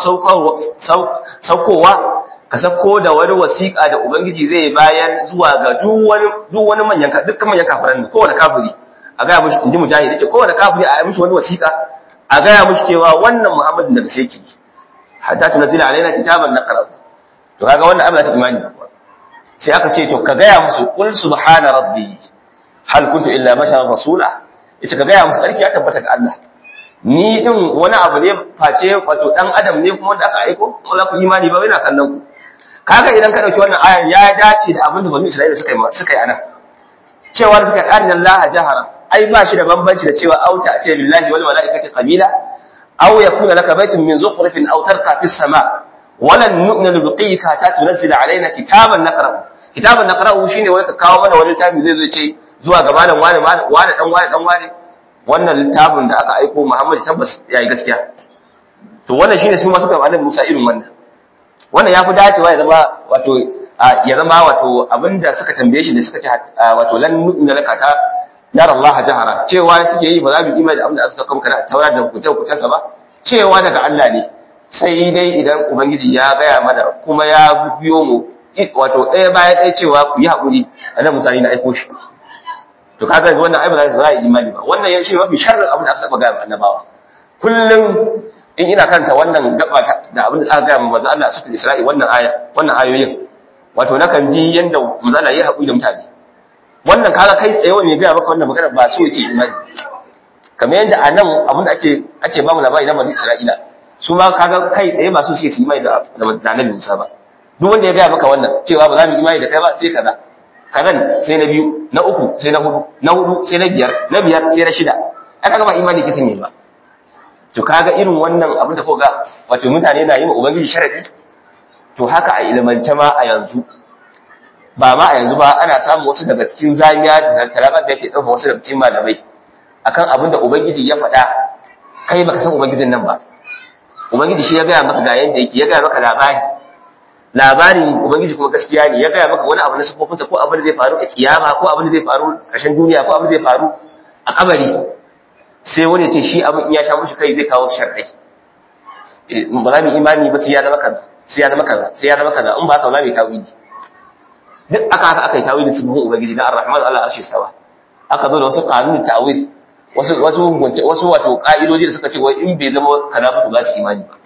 saukowa ka sako da wani wasiƙa da ubangiji zai bayan zuwa ga duk wani duk wani manyan dukkan manyan kafiran kowane kafiri a ga mushi inji mujahid yace kowane kafiri a yi mishi wani wasiƙa a gaya mushi cewa wannan Muhammadin daga sheki hatta tunzila alaina kitaban naqra to kaga wannan abin da take imani sai aka ce to ka gaya musu qul subhana rabbi hal kuntu illa basharan rasula yace ka gaya musu sarki ya tabbata ga Allah ni din wani abu ne face wato dan adam ne kuma wanda aka aiko kuma za ku imani ba ina kallon ku kaga idan ka dauki wannan ayan ya dace da abin da bani Isra'ila suka yi suka yi anan cewa suka ƙarin Allah jahara ai ba shi da bambanci da cewa auta ce billahi wal malaikati qabila aw yakuna laka baytun min zukhrifin aw tarqa fis sama walan nu'minu biqika ta tunzila alaina kitaban naqra'u kitaban naqra'u shine wai ka kawo mana wani littafi zai zo ce zuwa ga malam wani wani dan wani dan wani wannan littafin da aka aiko Muhammad tabbas yayi gaskiya to wannan shine su ma suka malam Musa irin wannan wannan yafi dacewa ya zama wato ya zama wato abinda suka tambaye shi da suka ce wato lan nu'minu laka ta yara Allah jahara cewa suke yi ba za mu imani da abin da aka saka maka taura da hukunce-hukuncensa ba cewa daga Allah ne sai dai idan ubangiji ya gaya mana kuma ya biyo mu wato ɗaya bayan ɗaya cewa ku yi haƙuri a nan misali na aiko shi to kaga yanzu wannan ai ba za su yi imani ba wannan shi mafi sharrin abin da aka saba gaya annabawa kullum in ina kanta wannan gaba da abin da aka gaya manzo Allah a sutul Isra'i wannan aya wannan ayoyin wato nakan ji yanda manzo Allah ya haƙuri da mutane wannan kaga kai tsaye wani gaya maka wannan magana ba so yake imani kamar yadda a nan abin da ake ake ba mu labari na bani Isra'ila su ma kaga kai tsaye ba so suke su imani da da Annabi Musa ba duk wanda ya gaya maka wannan cewa ba za mu imani da kai ba sai kaza kazan sai na biyu na uku sai na hudu na hudu sai na biyar na biyar sai na shida ai kaga ba imani kisan ne ba to kaga irin wannan abin da koga wato mutane na yi wa ubangiji sharadi to haka a ilmance ma a yanzu ba ma a yanzu ba ana samun wasu daga cikin zamiya da tarabar da yake ɗauka wasu daga cikin malamai akan abin da ubangiji ya faɗa kai baka san ubangijin nan ba ubangiji shi ya gaya maka ga yanda yake ya gaya maka labari labarin ubangiji kuma gaskiya ne ya gaya maka wani abu na sifofinsa ko abin da zai faru a kiyama ko abin da zai faru ƙarshen duniya ko abin da zai faru a kabari sai wani ce shi abin in ya sha mushi kai zai kawo sharɗai ba za mu imani ba sai ya zama kaza sai ya zama kaza sai ya zama kaza in ba haka za mu yi tawili duk aka aka aka yi tawili sun ubangiji na ar-rahman Allah arshi sawa aka zo da wasu kanun ta'wil wasu wasu wasu wato ka'idoji da suka ce wai in bai zama kaza ba to za su imani ba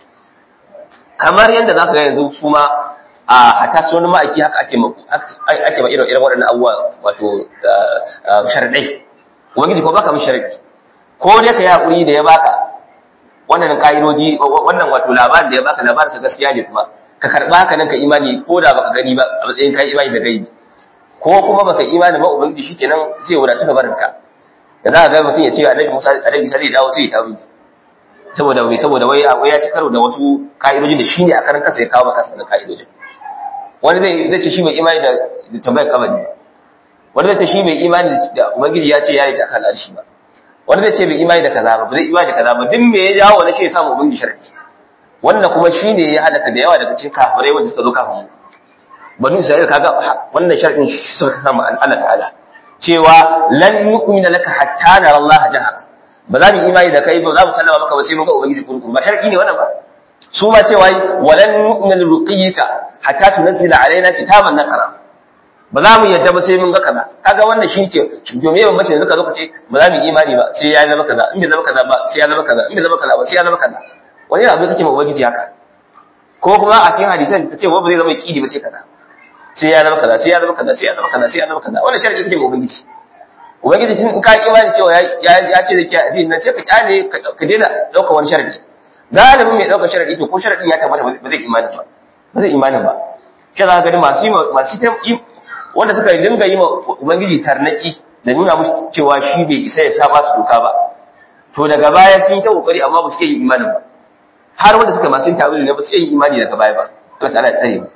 kamar yadda zaka ga yanzu su ma a hata su wani ma'aiki haka ake ake ba irin irin waɗannan abubuwa wato sharadai ubangiji ko baka mishi sharadi ko dai ka yi hakuri da ya baka wannan ka'idoji wannan wato labarin da ya baka labarin sa gaskiya ne kuma ka karba haka nan ka imani ko da baka gani ba a matsayin kai imani da gaibi ko kuma baka imani ba ubangiji shikenan zai wadatu gabarin ka da za ka ga mutum ya ce annabi Musa annabi Isa zai dawo sai ya tawo saboda wai saboda wai wai ya ci karo da wasu ka'idojin da shine a karan kansa ya kawo maka sanin ka'idojin wani zai zai ce shi bai imani da tambayar kabari wani zai ce shi bai imani da ubangiji ya ce ya yi ta kan arshi ba wani zai ce bai imani da kaza ba bai imani da kaza ba duk me ya jawo wani ce ya samu ubangiji sharadi wannan kuma shine ya halaka da yawa daga cikin kafirai wanda suka zo kafin mu banu isra'ila kaga wannan sharadin suka samu Allah ta'ala cewa lan yu'mina laka hatta nara Allah jahara ba za mu imani da kai ba za mu sallama maka ba sai mun ga ubangiji kurkuru ba sharadi ne wannan ba su ma cewa walan nu'mina liruqiyika hatta tunzila alaina kitaban naqra ba za mu yadda ba sai mun ga kaza kaga wannan shi ke to me yawan mace yanzu ka zo ka ce ba za mu imani ba sai ya zama kaza in bai zama kaza ba sai ya zama kaza in bai zama kaza ba sai ya zama kaza wani abu kake ma ubangiji haka ko kuma a cikin hadisan ka ce ba zai zama kidi ba sai kaza sai ya zama kaza sai ya zama kaza sai ya zama kaza sai ya zama kaza wannan sharadi kake ma ubangiji ubangiji tun in ka imani cewa ya ce da ke addini nan sai ka kyale ka daina dauka wani sharadi galibin mai daukar sharadi to ko sharadin ya tabbata ba zai imani ba ba zai imani ba shi za ka gani masu masu wanda suka dinga yi ma ubangiji tarnaki da nuna musu cewa shi bai isa ya sa ba su doka ba to daga baya sun yi ta kokari amma ba su iya yin imanin ba har wanda suka masu tawili ne ba su iya yin imani daga baya ba to ta Allah ya tsare mu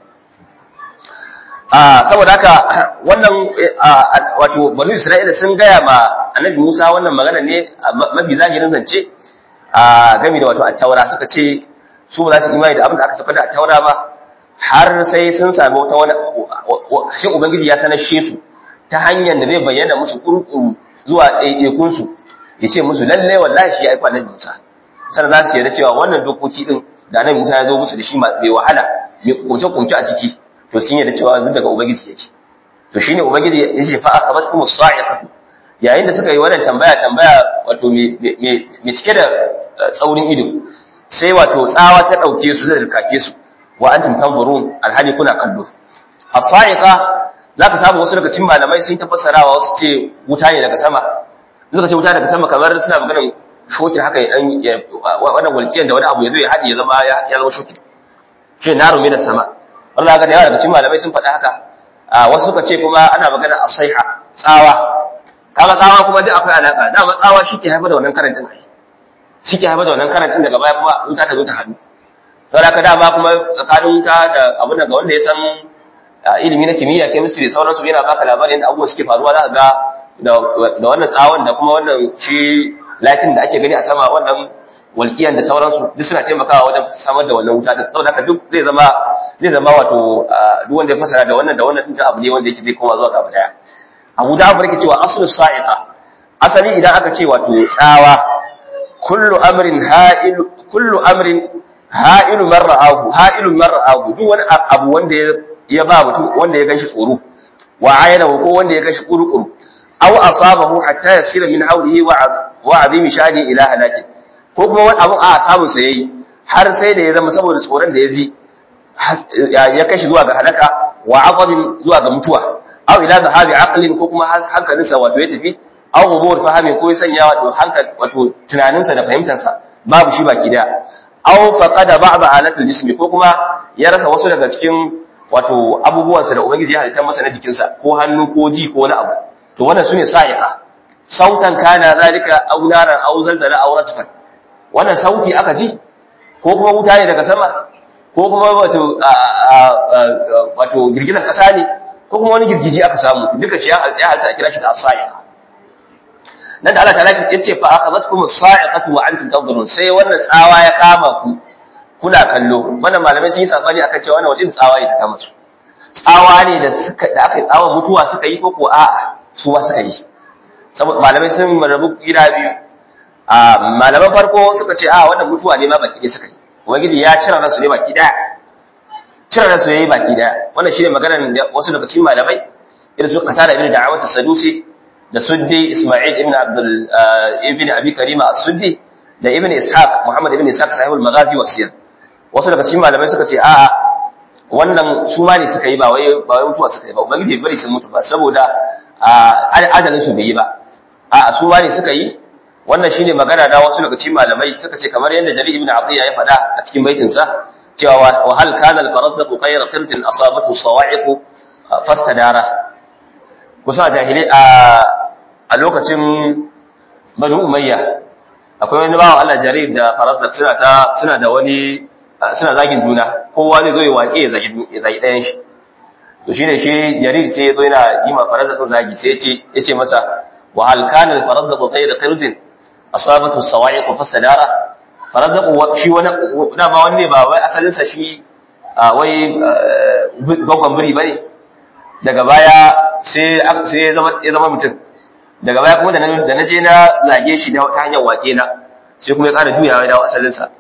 a saboda haka wannan wato banu Isra'ila sun gaya ma Annabi Musa wannan magana ne mafi zahirin zance a game da wato at-Taura suka ce su ba za su imani da abin da aka saka da at-Taura ba har sai sun sami wata wani shin ubangiji ya sanar shi su ta hanyar da zai bayyana musu kurkuru zuwa ɗaiɗaikun su ya ce musu lalle wallahi shi ya aika Annabi Musa sannan za su yarda cewa wannan dokoki din da Annabi Musa ya zo musu da shi mai wahala mai kunce-kunce a ciki to sun yarda cewa duk daga ubangiji yake to shine ubangiji ya ce fa asabatkum as-sa'iqatu yayin da suka yi wannan tambaya tambaya wato me cike da tsaurin ido sai wato tsawa ta dauke su da kake su wa antum tanzurun alhali kuna kallo as-sa'iqa zaka samu wasu daga cikin malamai sun tafassarawa wasu ce wuta ne daga sama suka ce wuta daga sama kamar suna maganar shokin haka ya wannan walƙiyar da wani abu ya zo ya haɗe ya zama ya zama shokin shi naru mina sama Allah ga da yawa daga cikin malamai sun faɗa haka wasu suka ce kuma ana magana a saiha tsawa kaga tsawa kuma duk akwai alaka dama tsawa shi ke haifar da wannan karantin ai shi ke haifar da wannan karantin daga baya kuma wuta ta zo ta hannu don haka dama kuma tsakanin wuta da abin da ga wanda ya san ilimi na kimiyya chemistry da sauransu yana baka labarin yadda abubuwa suke faruwa za ka ga da wannan tsawon da kuma wannan shi latin da ake gani a sama wannan walkiyan da sauransu duk suna taimakawa wajen samar da wannan wuta saboda haka duk zai zama zai zama wato duk wanda ya fasara da wannan da wannan din abu ne wanda yake zai koma zuwa ga daya Abu da Abu yake cewa aslu sa'iqa asali idan aka ce wato tsawa kullu amrin ha'il kullu amrin ha'ilu man ra'ahu ha'ilu man ra'ahu duk wani abu wanda ya ba mutum wanda ya ganshi tsoro wa ayana ko wanda ya ganshi kurukuru aw asabahu hatta yasira min hawlihi wa azimi shani ila halaki ko kuma wani abun a samun sa yayi har sai da ya zama saboda tsoron da ya ji ya kashi zuwa ga halaka wa aqabin zuwa ga mutuwa aw ila zahabi aqlin ko kuma hankalinsa wato ya tafi aw gumur fahimi ko ya sanya wato hankal wato tunaninsa da fahimtansa babu shi baki da aw faqada ba'd alatul jismi ko kuma ya rasa wasu daga cikin wato abubuwansa da ubangiji ya halitta masa na jikinsa ko hannu ko ji ko wani abu to wannan sune sa'iqa sautan kana zalika aw naran aw zalzala aw ratfan wannan sauti aka ji ko kuma wuta ne daga sama ko kuma wato wato girgizar kasa ne ko kuma wani girgiji aka samu duka shi ya halta a kira shi da sa'iqa nan da Allah ta'ala ya ce fa akhadhatkum as-sa'iqatu wa antum tanzurun sai wannan tsawa ya kama ku kuna kallo wannan malamai sun yi sabani akan cewa wannan wadin tsawa ne ta kama su tsawa ne da suka da aka yi tsawa mutuwa suka yi ko ko a'a su ba suka yi saboda malamai sun rabu gida biyu a malaman farko suka ce a wannan mutuwa ne ma baki ɗaya suka yi ubangiji ya cire ransu ne baki ɗaya cire ransu yayi baki ɗaya wannan shine maganar da wasu daga cikin malamai irin su qatada ibn da'awat as-sadusi da suddi isma'il ibn abdul ibn abi karima as-suddi da ibn ishaq muhammad ibn ishaq sahibul maghazi wa siyar wasu daga cikin malamai suka ce a'a wannan su ma ne suka yi ba wai ba wai mutuwa suka yi ba ubangiji bai bari sun mutu ba saboda adalin su bai yi ba a'a su ma ne suka yi wannan shine magana da wasu daga cikin malamai suka ce kamar yadda Jarir ibn Atiyya ya faɗa a cikin baitin sa cewa wa hal kana al-farazdaqu khayra qirtin asabatu sawa'iq fastadara kusa jahili a a lokacin Banu Umayya akwai wani bawan Allah Jarir da farazdaq suna ta suna da wani suna zagin juna kowa zai zo ya waƙe ya zagi ya zagi ɗayan shi to shine shi Jarir sai ya zo yana yi ma farazdaq zagi sai ya ce ya ce masa wa hal kana al-farazdaqu khayra qirtin asabatu sawa'iq fa sadara farazaqu shi wani da ba wanne ba wai asalin sa shi wai gogon biri bane daga baya sai sai ya zama ya zama mutum daga baya kuma da da naje na zage shi da ta hanyar wake na sai kuma ya ƙara juyawa da asalin sa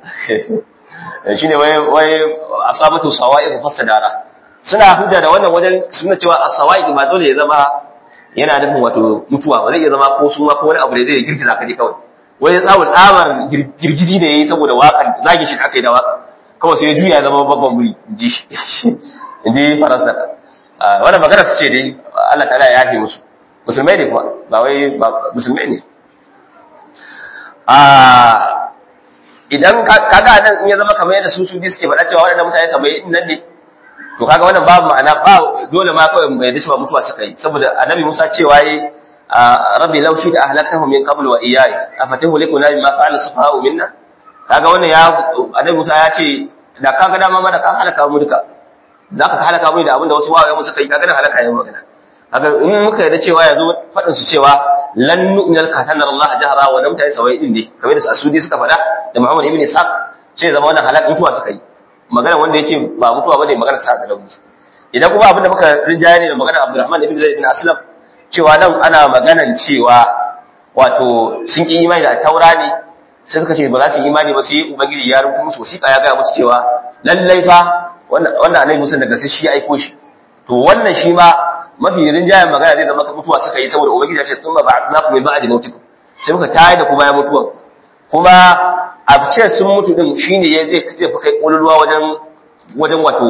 shine wai wai asabatu sawa'iq fa sadara suna hujja da wannan wajen suna cewa as-sawa'iq ba dole ya zama yana nufin wato mutuwa ba zai iya zama ko suma ko wani abu da zai girgiza ka dai kawai wai ya tsawon tsamar girgiji da ya yi saboda waƙar zagi shi aka yi da waƙa kawai sai ya juya zama babban muri in ji shi in ji farasa wadda magana su ce dai Allah ta ya yafe musu musulmai ne kuma ba wai musulmai ne idan kaga nan in ya zama kamar yadda su su suke faɗa cewa waɗannan mutane saba'in nan ne to kaga wannan babu ma'ana ba dole ma kawai mai dace ba mutuwa suka yi saboda annabi Musa cewa yi rabbi law shi ta ahlaktahum min qabl wa iyaya afatahu likuna bima fa'ala sufaha'u minna kaga wannan ya annabi Musa ya ce da kaga dama ma da ka halaka mu duka da ka halaka mu da abinda wasu wawaye mu suka yi kaga da halaka yayin magana kaga in muka yarda cewa yazo fadin su cewa lan nu'minal katana Allah jahra wa lam ta'i sawai din ne kamar da Asudi suka fada da Muhammad ibn Ishaq sai zama wannan halaka mutuwa suka yi magana wanda yace ba mutuwa bane magana sa da rauni idan kuma abinda muka rinjaye ne da magana Abdurrahman ibn Zaid ibn Aslam cewa nan ana maganan cewa wato sun ki imani da taura ne sai suka ce ba za su yi imani ba sai ubangiji ya rubuta musu wasiƙa ya gaya musu cewa lallai fa wannan annabi Musa daga sai shi ya aiko shi to wannan shi ma mafi rinjayen magana zai zama mutuwa suka yi saboda ubangiji ya ce sun ba ba'athnakum min ba'di mautikum sai muka tayar da ku bayan mutuwa kuma a ce sun mutu din shine ya zai fi kai kololuwa wajen wajen wato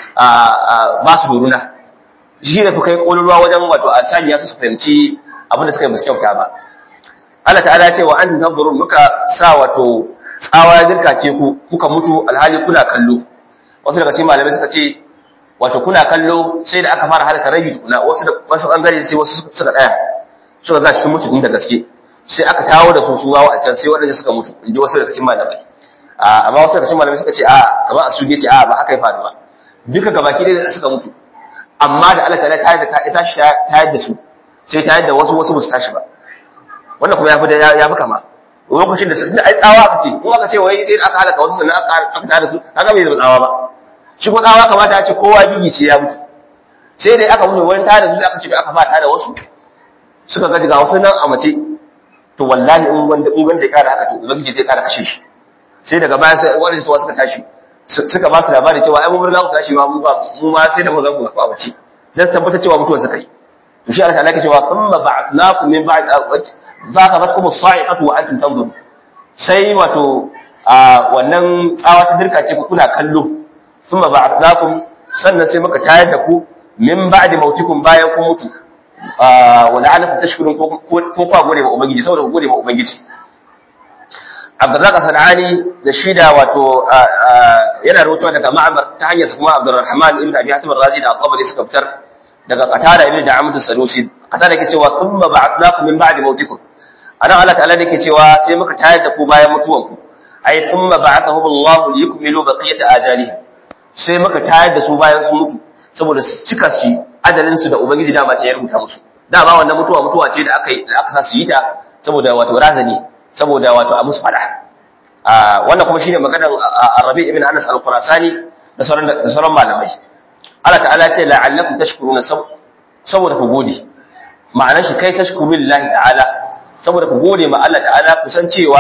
ba su doruna shi ne fi kai kololuwa wajen wato a sanya su su fahimci abinda suka yi musu kyauta ba Allah ta'ala ce wa an tanzurun muka sa wato tsawa dirka ke ku kuka mutu alhali kuna kallo wasu daga cikin malamai suka ce wato kuna kallo sai da aka fara halaka rabi tukuna wasu da wasu bangare sai wasu suka daya suka ga sun mutu din da gaske sai aka tawo da su su wawa a can sai waɗanda suka mutu in ji wasu daga cikin malamai amma wasu daga cikin malamai suka ce a kamar a suge ce a ba haka ya faru ba duka gabaki ɗaya suka mutu amma da Allah ta'ala ta yi da ta tashi ta yadda su sai ta yadda wasu wasu ba su tashi ba wannan kuma ya fi ya fi kama lokacin da suka ai tsawa aka ce in aka ce wai sai aka halaka wasu sannan aka tada su aka bai zama tsawa ba shi ko tsawa kamata ya ce kowa gigi ce ya mutu sai dai aka mutu wani tada su aka ce aka ba tada wasu suka ga ga wasu nan a mace to wallahi in wanda in wanda ya kara haka to ubangiji zai kara kashe shi sai daga baya sai wani suwa suka tashi suka ba su labari cewa ai mun riga ku tashi ma mu ba mu ma sai da mu ga ku a mace dan tabbatar cewa mutuwar suka yi to shi Allah ta'ala cewa thumma ba'athnakum min ba'd zaka faskum as-sa'iqatu wa antum tanzurun sai wato wannan tsawa ta dirka ce kuna kallo thumma ba'athnakum sannan sai muka tayar da ku min ba'di mautikum bayan kun mutu wa la'alakum tashkurun ko ko gode ma ubangiji saboda ku gode ma ubangiji Abdurrazzaq Sanani da shida wato yana rawaito daga Ma'mar ta hanyar kuma Abdurrahman ibn Abi Hatim ar-Razi da At-Tabari suka fitar daga Qatada ibn Da'amat as-Sadusi Qatada yake cewa thumma ba'athnakum min ba'di mautikum anan Allah ta'ala yake cewa sai muka tayar da ku bayan mutuwanku ay thumma ba'athahum Allah liyukmilu baqiyata ajalihim sai muka tayar da su bayan sun mutu saboda su cika su adalin su da ubangiji dama sai ya rubuta musu dama wannan mutuwa mutuwa ce da aka yi da aka sa su yi ta saboda wato razani saboda wato a musu fada wannan kuma shine maganar Rabi ibn Anas al-Qurasani da sauran da sauran malamai Allah ta'ala ce la'allakum tashkuruna saboda ku gode ma'anar shi kai tashkuru lillahi ta'ala saboda ku gode ma Allah ta'ala kusan cewa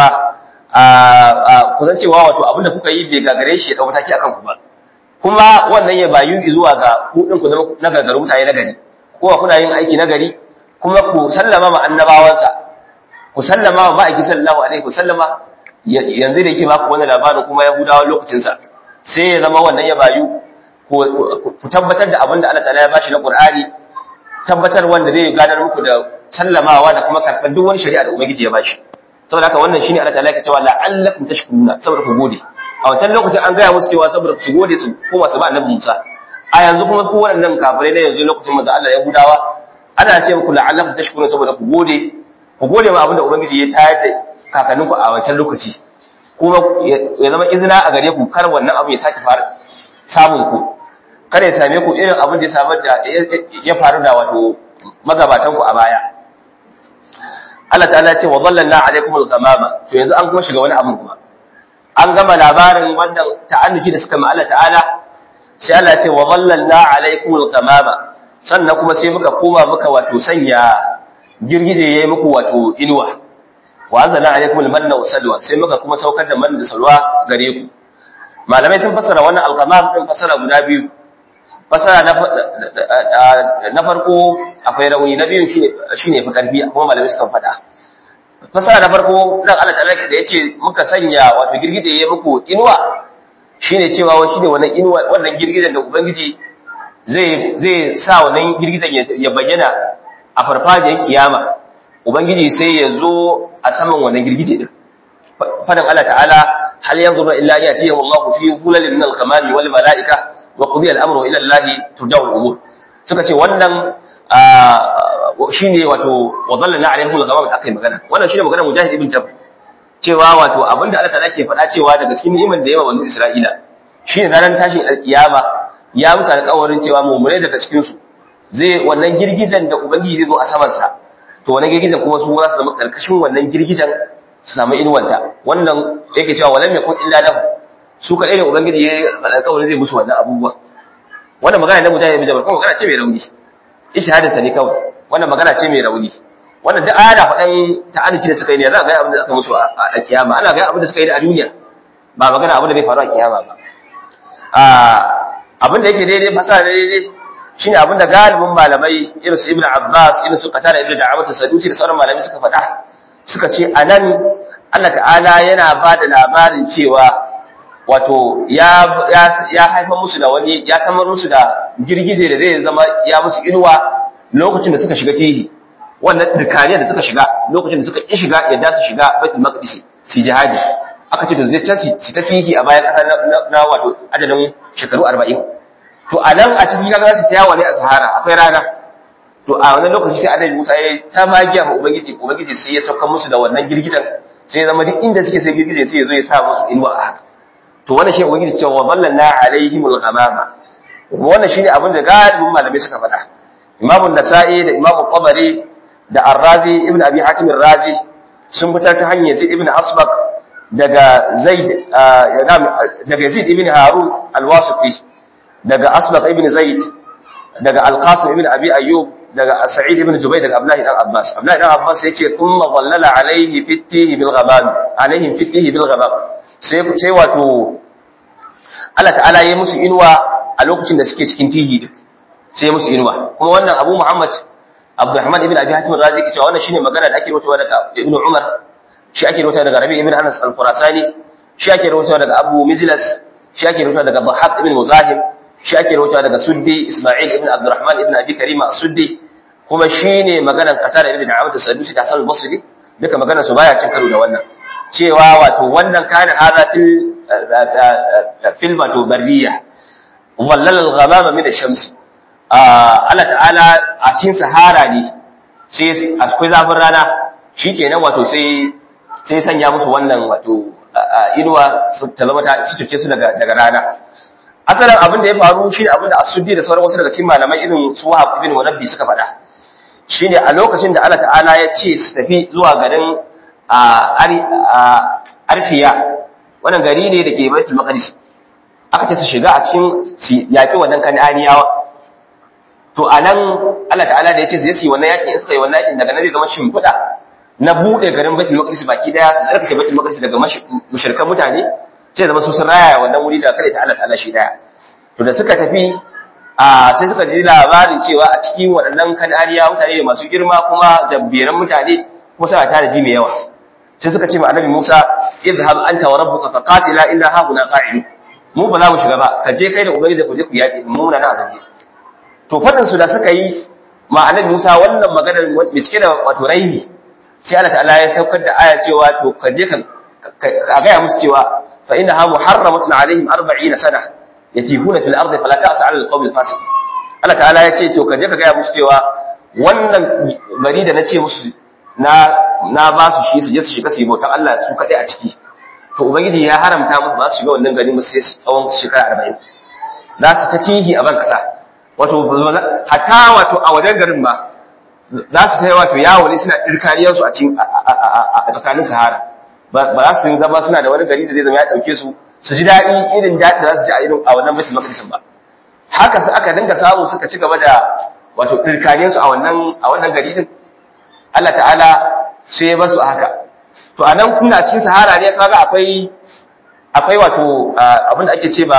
kusan cewa wato abinda kuka yi bai gagare shi ya dau mataki akan ku ba kuma wannan ya bayu zuwa ga ku din ku na gagaru mutane na gari kowa kuna yin aiki na gari kuma ku sallama ma annabawansa ku sallama ma ma'aiki sallallahu alaihi ku sallama yanzu da yake ba ku wannan labarin kuma yahudawa lokacin sa sai ya zama wannan ya bayu ku tabbatar da abin da Allah ta'ala ya bashi na Qur'ani tabbatar wanda zai gadar muku da sallamawa da kuma karɓar duk wani shari'a da ubangiji ya bashi saboda haka wannan shine Allah ta'ala ya cewa la'allakum tashkuruna saboda ku gode a wancan lokacin an gaya musu cewa saboda su gode su koma su ba annabi Musa a yanzu kuma ku waɗannan kafirai da yanzu lokacin manzo Allah ya gudawa ana ce muku la'allakum tashkuruna saboda ku gode ku gode ma abinda ubangiji ya tayar da kakanninku a wancan lokaci kuma ya zama izina a gare ku kar wannan abu ya sake fara samun ku kada ya same ku irin abin da ya samar da ya faru da wato magabatan ku a baya Allah ta'ala ce wa dhallalna alaikumul ghamama to yanzu an kuma shiga wani abu kuma an gama labarin wannan ta'annuci da suka ma Allah ta'ala sai Allah ce wa dhallalna alaikumul ghamama sannan kuma sai muka koma muka wato sanya girgije yayi muku wato inuwa wa anzalna alaikumul manna wa salwa sai muka kuma saukar da manna da salwa gare ku malamai sun fassara wannan al-ghamam din fassara guda biyu fasara na farko akwai rauni na biyun shi ne fi karfi kuma malamai suka faɗa fasara na farko nan Allah ta'ala da yace muka sanya wato girgije ya muku inuwa shine cewa wa shine wannan inuwa wannan girgijen da ubangiji zai zai sa wannan girgijen ya bayyana a farfajiyar kiyama ubangiji sai ya zo a saman wannan girgije din fadan Allah ta'ala hal yanzuru illa an yatiyahu Allahu fi dhulalin min al-ghamami wal mala'ika wa qudiya al-amru ila Allah turja'u al-umur suka ce wannan shine wato wadallana alaihim al-ghamam akai magana wannan shine magana mujahid ibn jabr cewa wato abinda Allah ta'ala ke faɗa cewa daga cikin ni'imar da yawa banu Isra'ila shine ranar tashin alkiyama ya musu alƙawarin cewa mu'mine daga cikin su zai wannan girgijan da ubangiji zai zo a saman sa to wannan girgijan kuma su za su zama karkashin wannan girgijan su samu inuwanta wannan yake cewa walam yakun illa lahu su kaɗai ne ubangiji ya alƙawarin zai musu wannan abubuwa wannan magana na mutane mai jabar kuma magana ce mai rauni ishahadin sa ne kawai wannan magana ce mai rauni wannan duk ana faɗan ta'annuci da suka yi ne za a ga abin da aka musu a kiyama ana ga abin da suka yi a duniya ba magana abin da bai faru a kiyama ba abin da yake daidai fasara daidai shine abin da galibin malamai irin su ibnu abbas irin su qatada ibnu da'awat sadusi da sauran malamai suka faɗa suka ce anan Allah ta'ala yana ba da labarin cewa wato ya ya haifar musu da wani ya samar musu da girgije da zai zama ya musu inuwa lokacin da suka shiga tihi wannan dukkaniyar da suka shiga lokacin da suka ki shiga yadda su shiga baitul maqdis su jihadi aka ce to zai can su ta tihi a bayan kasa na wato adadin shekaru 40 to a nan a cikin kaga su ta yawa ne a sahara akwai rana to a wannan lokaci sai annabi Musa ya ta magiya ma ubangiji ubangiji sai ya sauka musu da wannan girgijen sai ya zama duk inda suke sai girgije sai ya zo ya sa musu inuwa a haka to wannan shi ubangiji cewa dallana alaihimul ghamama wannan shine abin da galibin malamai suka faɗa Imam nasai da Imam Qabari da Ar-Razi ibn Abi Hatim Ar-Razi sun fitar ta hanyar Zaid ibn Asbaq daga Zaid daga Yazid ibn Harun Al-Wasiti daga Asbaq ibn Zaid daga Al-Qasim ibn Abi Ayyub daga Sa'id ibn Jubayr daga Abdullah ibn Abbas Abdullah ibn Abbas yace thumma dhallala alaihi fitihi bil ghamam alaihim fitihi bil ghamam sai sai wato Allah ta'ala ya musu inuwa a lokacin da suke cikin tihi din sai musu inuwa kuma wannan Abu Muhammad Abdurrahman ibn Abi Hatim Razi ke cewa wannan shine magana da ake rawaitowa daga Ibn Umar shi ake rawaitowa daga Rabi ibn Anas al-Khurasani shi ake rawaitowa daga Abu Mijlas shi ake rawaitowa daga Dhahab ibn Muzahim shi ake rawaitowa daga Suddi Isma'il ibn Abdurrahman ibn Abi Karima Suddi kuma shine maganar Qatada ibn Da'amat as-Sadusi da Hasan al-Basri duka maganar su baya cin karo da wannan cewa wato wannan kana hada fil fil wato barriya wallal al-ghamama min ash-shams Allah ta'ala a cikin sahara ne sai akwai zafin rana shikenan wato sai sai sanya musu wannan wato inuwa ta zama ta sutuke su daga daga rana asalin abin da ya faru shine abin da asuddi da sauran wasu daga cikin malamai irin su Wahab ibn Wanabbi suka faɗa shine a lokacin da Allah ta'ala ya ce su tafi zuwa garin Arfiya wannan gari ne da ke Baitul Maqdis aka ce su shiga a cikin yaƙi wannan kan'aniyawa to anan Allah ta'ala da ya ce zai yi wannan yaƙi in suka yi wannan yaƙin daga nan zai zama shimfiɗa na buɗe garin Baitul Maqdis baki daya su tsarkake Baitul Maqdis daga mushrikan mutane sai zama su sun raya wannan wuri da kada ta Allah ta'ala shi daya to da suka tafi a sai suka ji labarin cewa a cikin waɗannan kan'aniya mutane masu girma kuma jabbiran mutane kuma suna tare ji mai yawa sai suka ce ma annabi Musa idhhab anta wa rabbuka faqatila inna hauna qa'idun mu ba za mu shiga ba ka je kai da ubangiji ku je ku yaki mu na na azabi to fadin su da suka yi ma annabi Musa wannan maganar mai cike da wato raini sai Allah ta'ala ya saukar da aya cewa to ka je ka ka ga musu cewa fa innaha muharramatun alaihim 40 sana yatifuna fil ardi fala ta'sa 'ala al-qawmi al-fasiq Allah ta'ala ya ce to ka je ka ga musu cewa wannan gari da nace musu na na ba su shi su je su shiga su yi bautan Allah su kaɗai a ciki to ubangiji ya haramta musu ba su shiga wannan gari musu sai tsawon shekara arba'in za su ta tihi a ban kasa wato hatta wato a wajen garin ba za su ta yi wato yawo ne suna ɗirkariyarsu a cikin a tsakanin sahara ba za su zama suna da wani gari da zai zama ya ɗauke su su ji daɗi irin daɗi da za su ji a irin a wannan mutum makadisin ba haka su aka dinga samu suka ci gaba da wato ɗirkariyarsu a wannan a wannan gari din Allah ta'ala sai ya basu haka to anan kuna cikin sahara ne kaga akwai akwai wato abin da ake ce ba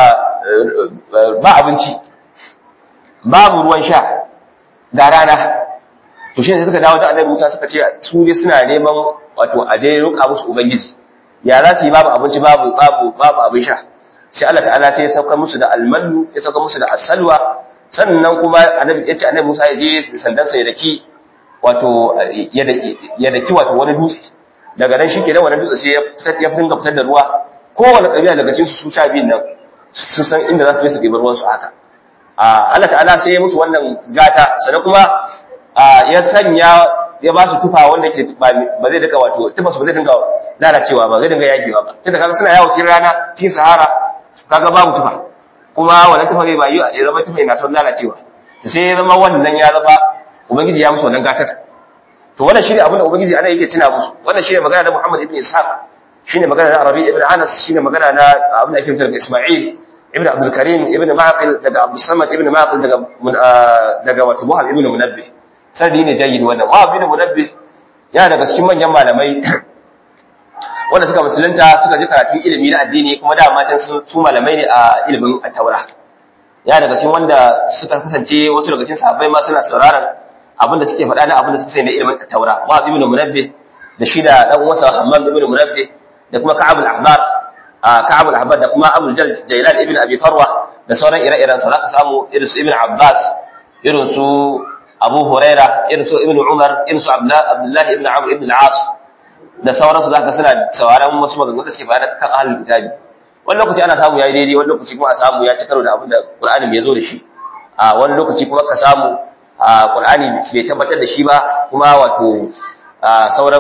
ba abinci babu ruwan sha da rana to shi ne suka dawo da annabi Musa suka ce su ne suna neman wato a dai roƙa musu ubangiji ya za su yi babu abinci babu babu babu abin sha sai Allah ta'ala sai ya sauka musu da almanu ya sauka musu da asalwa sannan kuma annabi ya ce annabi Musa ya je sandansa ya daki wato ya daki wato wani dutse daga nan shi kenan wani dutse sai ya fitar ya fitar fitar da ruwa kowane kabila daga cikin su su sha biyun nan su san inda za su je su ɗebi ruwan su haka Allah ta'ala sai ya musu wannan gata sannan kuma ya sanya ya ba su tufa wanda ke ba zai daga wato tufa su ba zai dinga lalacewa ba zai dinga yagewa ba tunda kaga suna yawo cikin rana cikin sahara kaga babu tufa kuma wannan tufa zai ba yi ya zama tufa yana son lalacewa sai ya zama wannan ya zama ubangiji ya musu wannan gatar to wannan shine abin da ubangiji ana yake tuna musu wannan shine magana da Muhammad ibn Ishaq shine magana na Arabi ibn Anas shine magana na abin da ake mutar da Isma'il ibn Abdul Karim ibn Maqil daga Abdul Samad ibn Maqil daga daga wato Wahab ibn Munabbih sanadi ne jayyid wannan Wahab ibn Munabbih yana daga cikin manyan malamai wanda suka musulunta suka ji karatun ilimi na addini kuma da matan su malamai ne a ilimin at-Taura ya daga cikin wanda suka kasance wasu daga cikin sahabbai ma suna sauraron abinda suke faɗa na abinda suka sai na ilimin taura wa ibn munabbih da shi da dan uwansa hammam ibn munabbih da kuma ka'ab al-ahbar ka'ab al-ahbar da kuma abul jailan ibn abi farwa da sauran ire-iren sa zaka samu irin su ibn abbas irin su abu huraira irin su ibn umar irin su abdullah ibn amr ibn al-as da sauran su zaka suna sauraron wasu maganganu da suke faɗa kan ahlul kitabi wani lokaci ana samu yayi daidai wani lokaci kuma a samu ya ci karo da abin da qur'ani ya zo da shi a wani lokaci kuma ka samu a Qur'ani bai tabbatar da shi ba kuma wato sauran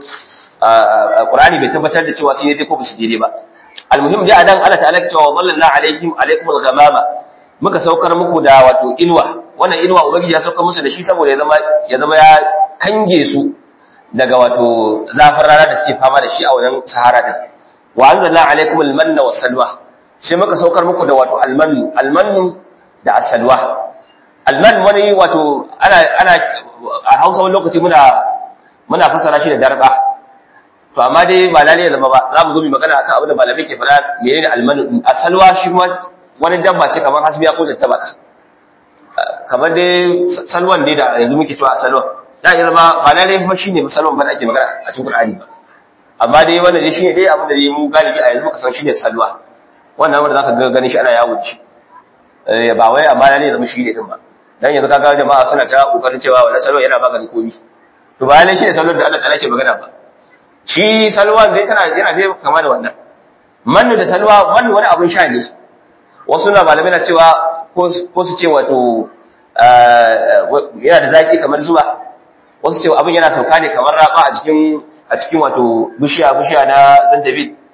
Qur'ani bai tabbatar da cewa sun yi dai ko ba su daidai ba almuhim dai adan Allah ta'ala ya ce wa wallallahu alaihim alaikum al-ghamama muka saukar muku da wato inuwa wannan inuwa ubangiji ya saukar musu da shi saboda ya zama ya zama ya kange su daga wato zafin rana da suke fama da shi a wannan sahara din wa anzalna alaikum al-manna was-salwa sai muka saukar muku da wato al-mannu al-mannu da as-salwa alman wani wato ana ana a Hausa wani lokaci muna muna fasara shi da darba to amma dai ba lalle zama ba za mu zo mu magana akan abin da malamai ke faɗa menene alman asalwa shi ma wani dabba ce kamar hasbiya ko tattaba kamar dai salwan ne da yanzu muke cewa asalwa da ya zama ba lalle kuma shine salwan ba da ake magana a cikin Qur'ani ba amma dai wannan dai shine dai abin da mu galibi a yanzu muka san shine salwa wannan wanda zaka ga ganin shi ana yawo shi ba wai amma lalle zama shi ne din ba dan yanzu kaga jama'a suna ta kokarin cewa wannan salwa yana magani komi to bayan shi ne salwar da Allah ta'ala ke magana ba shi salwa dai tana yana dai kama da wannan mannu da salwa mannu wani abun sha ne wasu na malamai na cewa ko su ce wato yana da zaki kamar zuba wasu ce abin yana sauka ne kamar raba a cikin a cikin wato bishiya bishiya na zanjabil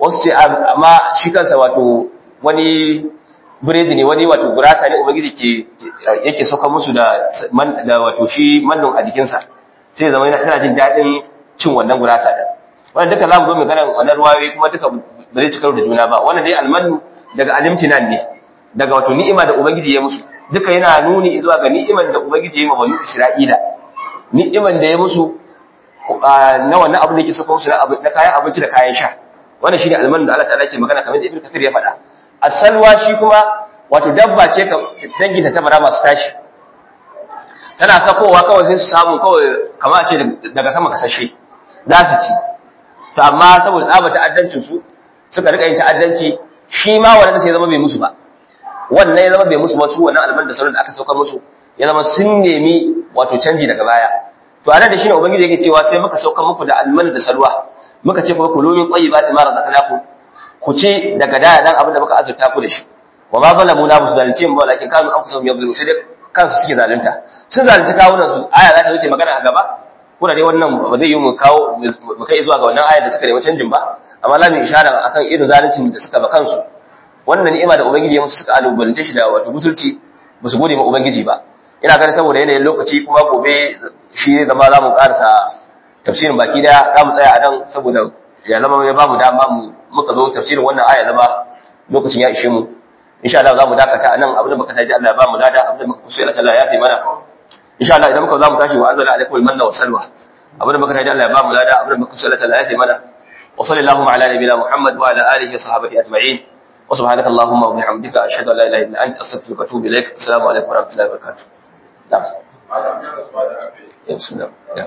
wasu ce amma shi kansa wato wani biredi ne wani wato gurasa ne ubangiji ke yake sauka musu da da wato shi mannun a jikinsa sai zama yana tana jin daɗin cin wannan gurasa din wannan duka zamu zo mu gana wannan ruwayoyi kuma duka ba zai ci karo da juna ba wannan dai almanu daga alimtinan ne daga wato ni'ima da ubangiji ya musu duka yana nuni zuwa ga ni'iman da ubangiji ya ma banu isra'ila ni'iman da ya musu na wannan abin da yake saka musu na kayan abinci da kayan sha wannan shine almanu da Allah ta'ala ke magana kamar da Ibn Kathir ya faɗa asalwa shi kuma wato dabba ce ka danginta ta bara masu tashi tana sakowa kawai sai su samu kawai kamar a ce daga sama kasashe za su ci to amma saboda tsaba ta'addancin su suka rika yin ta'addanci shi ma wannan sai zama bai musu ba wannan ya zama bai musu ba su wannan alman da sauran da aka saukar musu ya zama sun nemi wato canji daga baya to anan da shine ubangiji yake cewa sai muka saukar muku da alman da salwa muka ce kuma kulu min tayyibati ma razaqnakum ku ce daga da dan abin da muka azurta ku da shi wa ma zalamu na musu zalunce mu walakin kanu anfusahum yadhlimun sai dai kansu suke zalunta sun zalunci kawunan su aya za ta wuce magana a gaba kuna dai wannan ba zai yi mu kawo mu kai zuwa ga wannan ayar da suka nemi canjin ba amma la mu ishara akan irin zaluncin da suka ba kansu wannan ni'ima da ubangiji ya musu suka alubalance shi da wato musulci ba su gode ma ubangiji ba ina ganin saboda yanayin lokaci kuma gobe shi zai zama za mu karasa tafsirin baki daya za mu tsaya a nan saboda ya zama ya ba mu dama mu muka zo tafsirin wannan aya zama lokacin ya ishe mu insha Allah za mu dakata a nan abin da muka taji Allah ya ba mu lada abin da muka kusa Allah ya fi mana insha Allah idan muka za mu tashi wa anzala alaikum almanna wa salwa abin da muka taji Allah ya ba mu lada abin da muka kusa Allah ya fi mana wa sallallahu ala nabiyina Muhammad wa ala alihi wa sahbihi ajma'in wa subhanaka allahumma wa bihamdika ashhadu an la ilaha illa anta astaghfiruka wa atubu ilaik assalamu alaikum wa rahmatullahi wa barakatuh na'am ya bismillah ya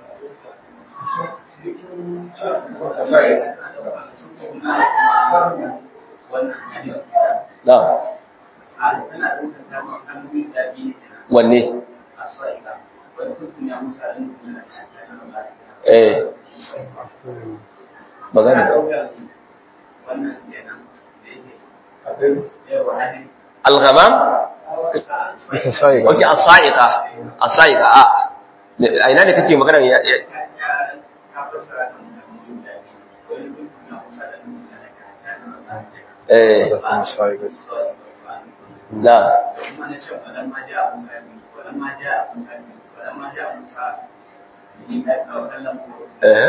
na'am wanne eh magana al-ghamam okay as-sa'iqa as-sa'iqa a a ina ne kake magana ya eh la eh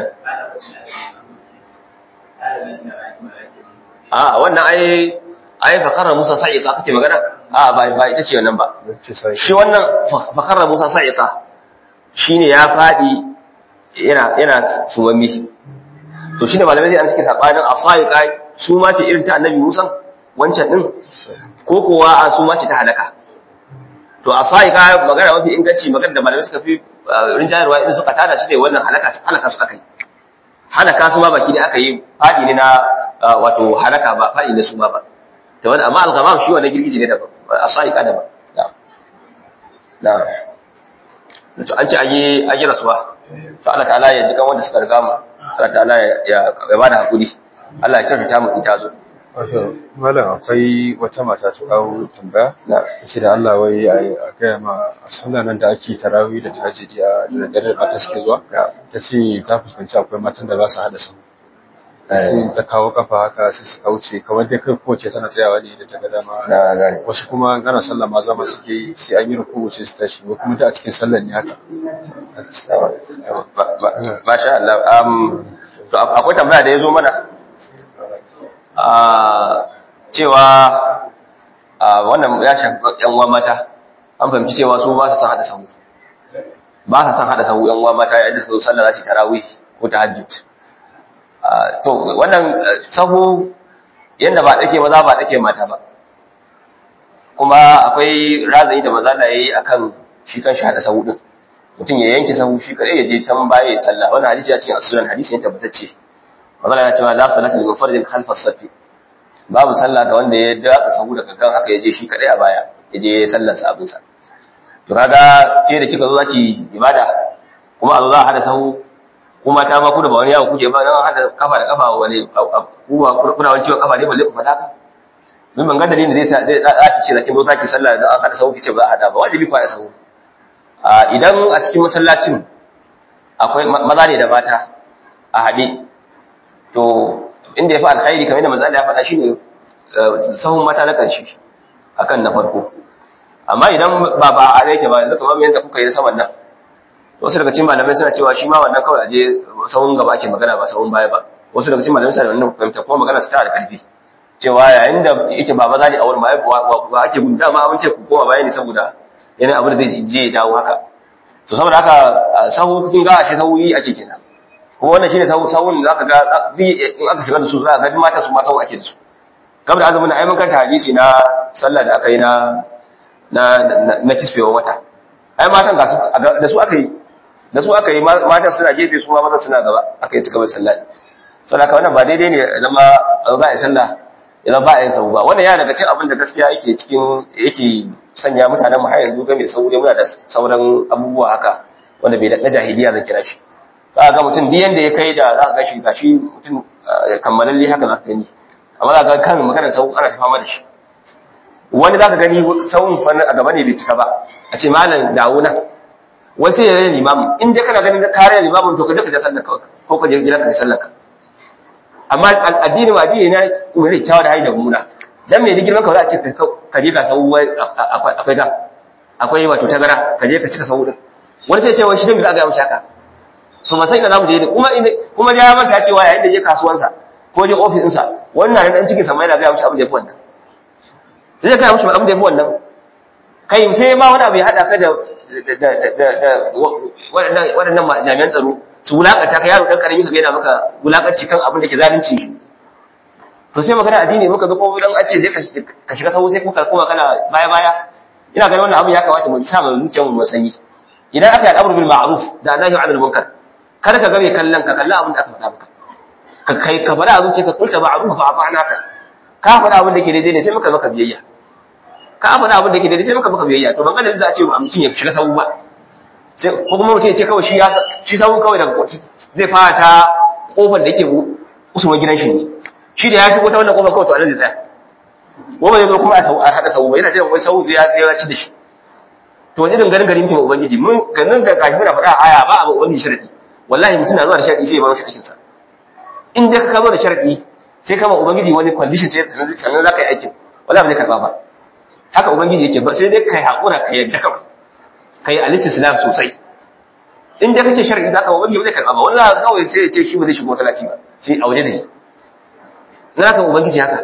a wannan ai ai fakara Musa sa'iqa kake magana a ba ba ita ce wannan ba shi wannan fakara Musa sa'iqa shine ya fadi yana yana sumammi to shine malamai sai an suke sabanin asaiqa su ma ce irin ta annabi Musa wancan din ko kowa a su ma ce ta halaka to asaiqa magana mafi inganci magana da malamai suka fi rinjayarwa in suka tada shi ne wannan halaka halaka su akai halaka su ma baki ne aka yi fadi ne na wato halaka ba fadi ne su ma ba to wanda amma al-ghamam shi wannan girgije ne da asaiqa da ba na to an ce an yi an yi rasuwa to Allah ta'ala ya ji kan wanda suka riga mu Allah ta'ala ya ya bada hakuri Allah ya kyautata mu in ta zo wato malam akwai wata mata ta kawo tambaya na ce da Allah wai a gaya ma a sallah nan da ake tarawih da tahajjudi a da dare da mata suke zuwa ta ce ta fuskanci akwai matan da ba su hada sahu sai ta kawo kafa haka sai su kauce kamar dai kai kowace tana tsayawa ne da ta ga dama na gane wasu kuma gana sallah ma zama suke yi sai an yi ruku sai su tashi ko kuma da a cikin sallar ne haka Masha Allah. Um, to akwai tambaya da ya zo mana a cewa a wannan ya shafi yan uwa mata an fahimci cewa su ba su san hada sahu ba su san hada sahu yan uwa mata yayin da suka zo sallah za su yi tarawih ko tahajjud Ah, to wannan eh, sahu yanda ba dake maza ba dake mata ba kuma akwai razayi da maza da yayi akan shi kan shi hada sahu din mutum ya yanke sahu shi kadai ya je can baya ya sallah wannan hadisi ya cikin as-sunan hadisi ne tabbatacce magana ya cewa la salata liman fardin khalfa as-saff babu sallah ga wanda ya daɗa sahu daga kan haka ya je shi kadai a baya ya je sallar sa abin sa to kaga ke da kika zo zaki ibada kuma a zo za a hada sahu kuma ta ma ku da ba wani yawo kuke ba dan hada kafa da kafa wani kuma kuna wani ciwon kafa ne balle ku faɗa ka min ban ga dalilin da zai sa zai zaki ce zakin zo zaki sallah da an hada sahu kice ba a hada ba wajibi ku hada sahu a idan a cikin masallacin akwai maza ne da mata a haɗe to inda ya fi alkhairi kamar yadda manzo Allah ya faɗa shine sahun mata na ƙarshe akan na farko amma idan ba ba a yake ba yanzu kamar yadda kuka yi saman nan wasu daga cikin malamai suna cewa shi ma wannan kawai aje sahun gaba ake magana ba sahun baya ba wasu daga cikin malamai suna da wannan fahimta kuma magana su tana da ƙarfi cewa yayin da yake ba maza ne a wurin ba ake gudu dama abin ce ku koma baya ne saboda yana abin da zai je ya dawo haka to saboda haka sahu kun ga ashe sahu yi ake kenan kuma wannan shine sahu sahun da aka ga in aka shiga da su za ka ga mata su ma sahu ake da su kamar da azumin ai mun kanta hadisi na sallah da aka yi na na na kisfewa wata ai matan ga su da su aka yi da su aka yi matan suna gefe su ma mazan suna gaba aka yi cika mai sallah saboda haka wannan ba daidai ne zama ba ya sallah idan ba a yin sahu ba wannan yana daga cikin abin da gaskiya yake cikin yake sanya mutanen mu har yanzu game da sahu dai muna da sauran abubuwa haka wanda bai da na jahiliya zan kira shi za ga mutum duk yanda ya kai da za ka gashi gashi mutum kammalalle haka za ka gani amma za ka ga kan maganar sahu ana ta fama da shi wani za ka gani sahun fannin a gaba ne bai cika ba a ce malam dawo nan wai sai ya rage limamin in dai kana ganin kare limamin to ka je ka je sallar ka ko ka je gidan ka sallar ka amma addini ma addini na umarni kyawa da haida muna dan me girman ka za a ce ka je ka sau akwai ga akwai wato tagara ka je ka cika sau din wani sai ce wai shi dan me za a ga mishi haka to ba sai ina zamu je kuma kuma ya manta cewa yayin da je kasuwansa ko je ofis ɗinsa wannan dan cikin sa mai yana ga mishi abin da yafi wannan zai ga mishi abin da yafi wannan kai sai ma wani abu ya hada ka da da waɗannan jami'an tsaro su wulakanta ka yaro dan karami ka gaida maka wulakanci kan abin da ke zalunci shi to sai magana addini muka ga ko dan an ce je ka shiga sahu sai kuka kuma kana baya baya ina ganin wannan abin ya kamata mu sa mu zuciyar mu sanyi idan aka yi al'amru bil ma'ruf da nahi 'anil munkar kada ka ga mai kallon ka kalla abin da aka faɗa maka ka kai ka faɗa abin ka kulta ma'ruf fa afana ka ka faɗa abin da ke daidai ne sai muka maka biyayya ka faɗa abin da ke daidai sai muka maka biyayya to ban ga da za a ce mutum ya shiga sahu ba sai ko kuma mutum ya ce kawai shi ya shi sabon kawai daga zai fara ta kofar da yake usulun gidan shi ne shi da ya shigo ta wannan kofar kawai to anan zai tsaya ko ba zai zo kuma a hada sau ba yana jiran wai sau zai ya ci da shi to wani irin ganin garin mutum ubangiji mun ganin da kashi muna faɗa aya ba abu ubangiji sharadi wallahi mutum na zuwa da sharadi sai ya bar shi aikin sa in dai ka zo da sharadi sai kama ubangiji wani condition sai sannan za ka yi aikin wallahi ba zai karba ba haka ubangiji yake ba sai dai kai hakura ka yadda kawai kai al-istislam sosai in da kace shar'i zaka ba wani zai karba ba wani zaka kawai sai ya ce shi ba zai shigo masallaci ba sai a waje da shi na kan ubangiji haka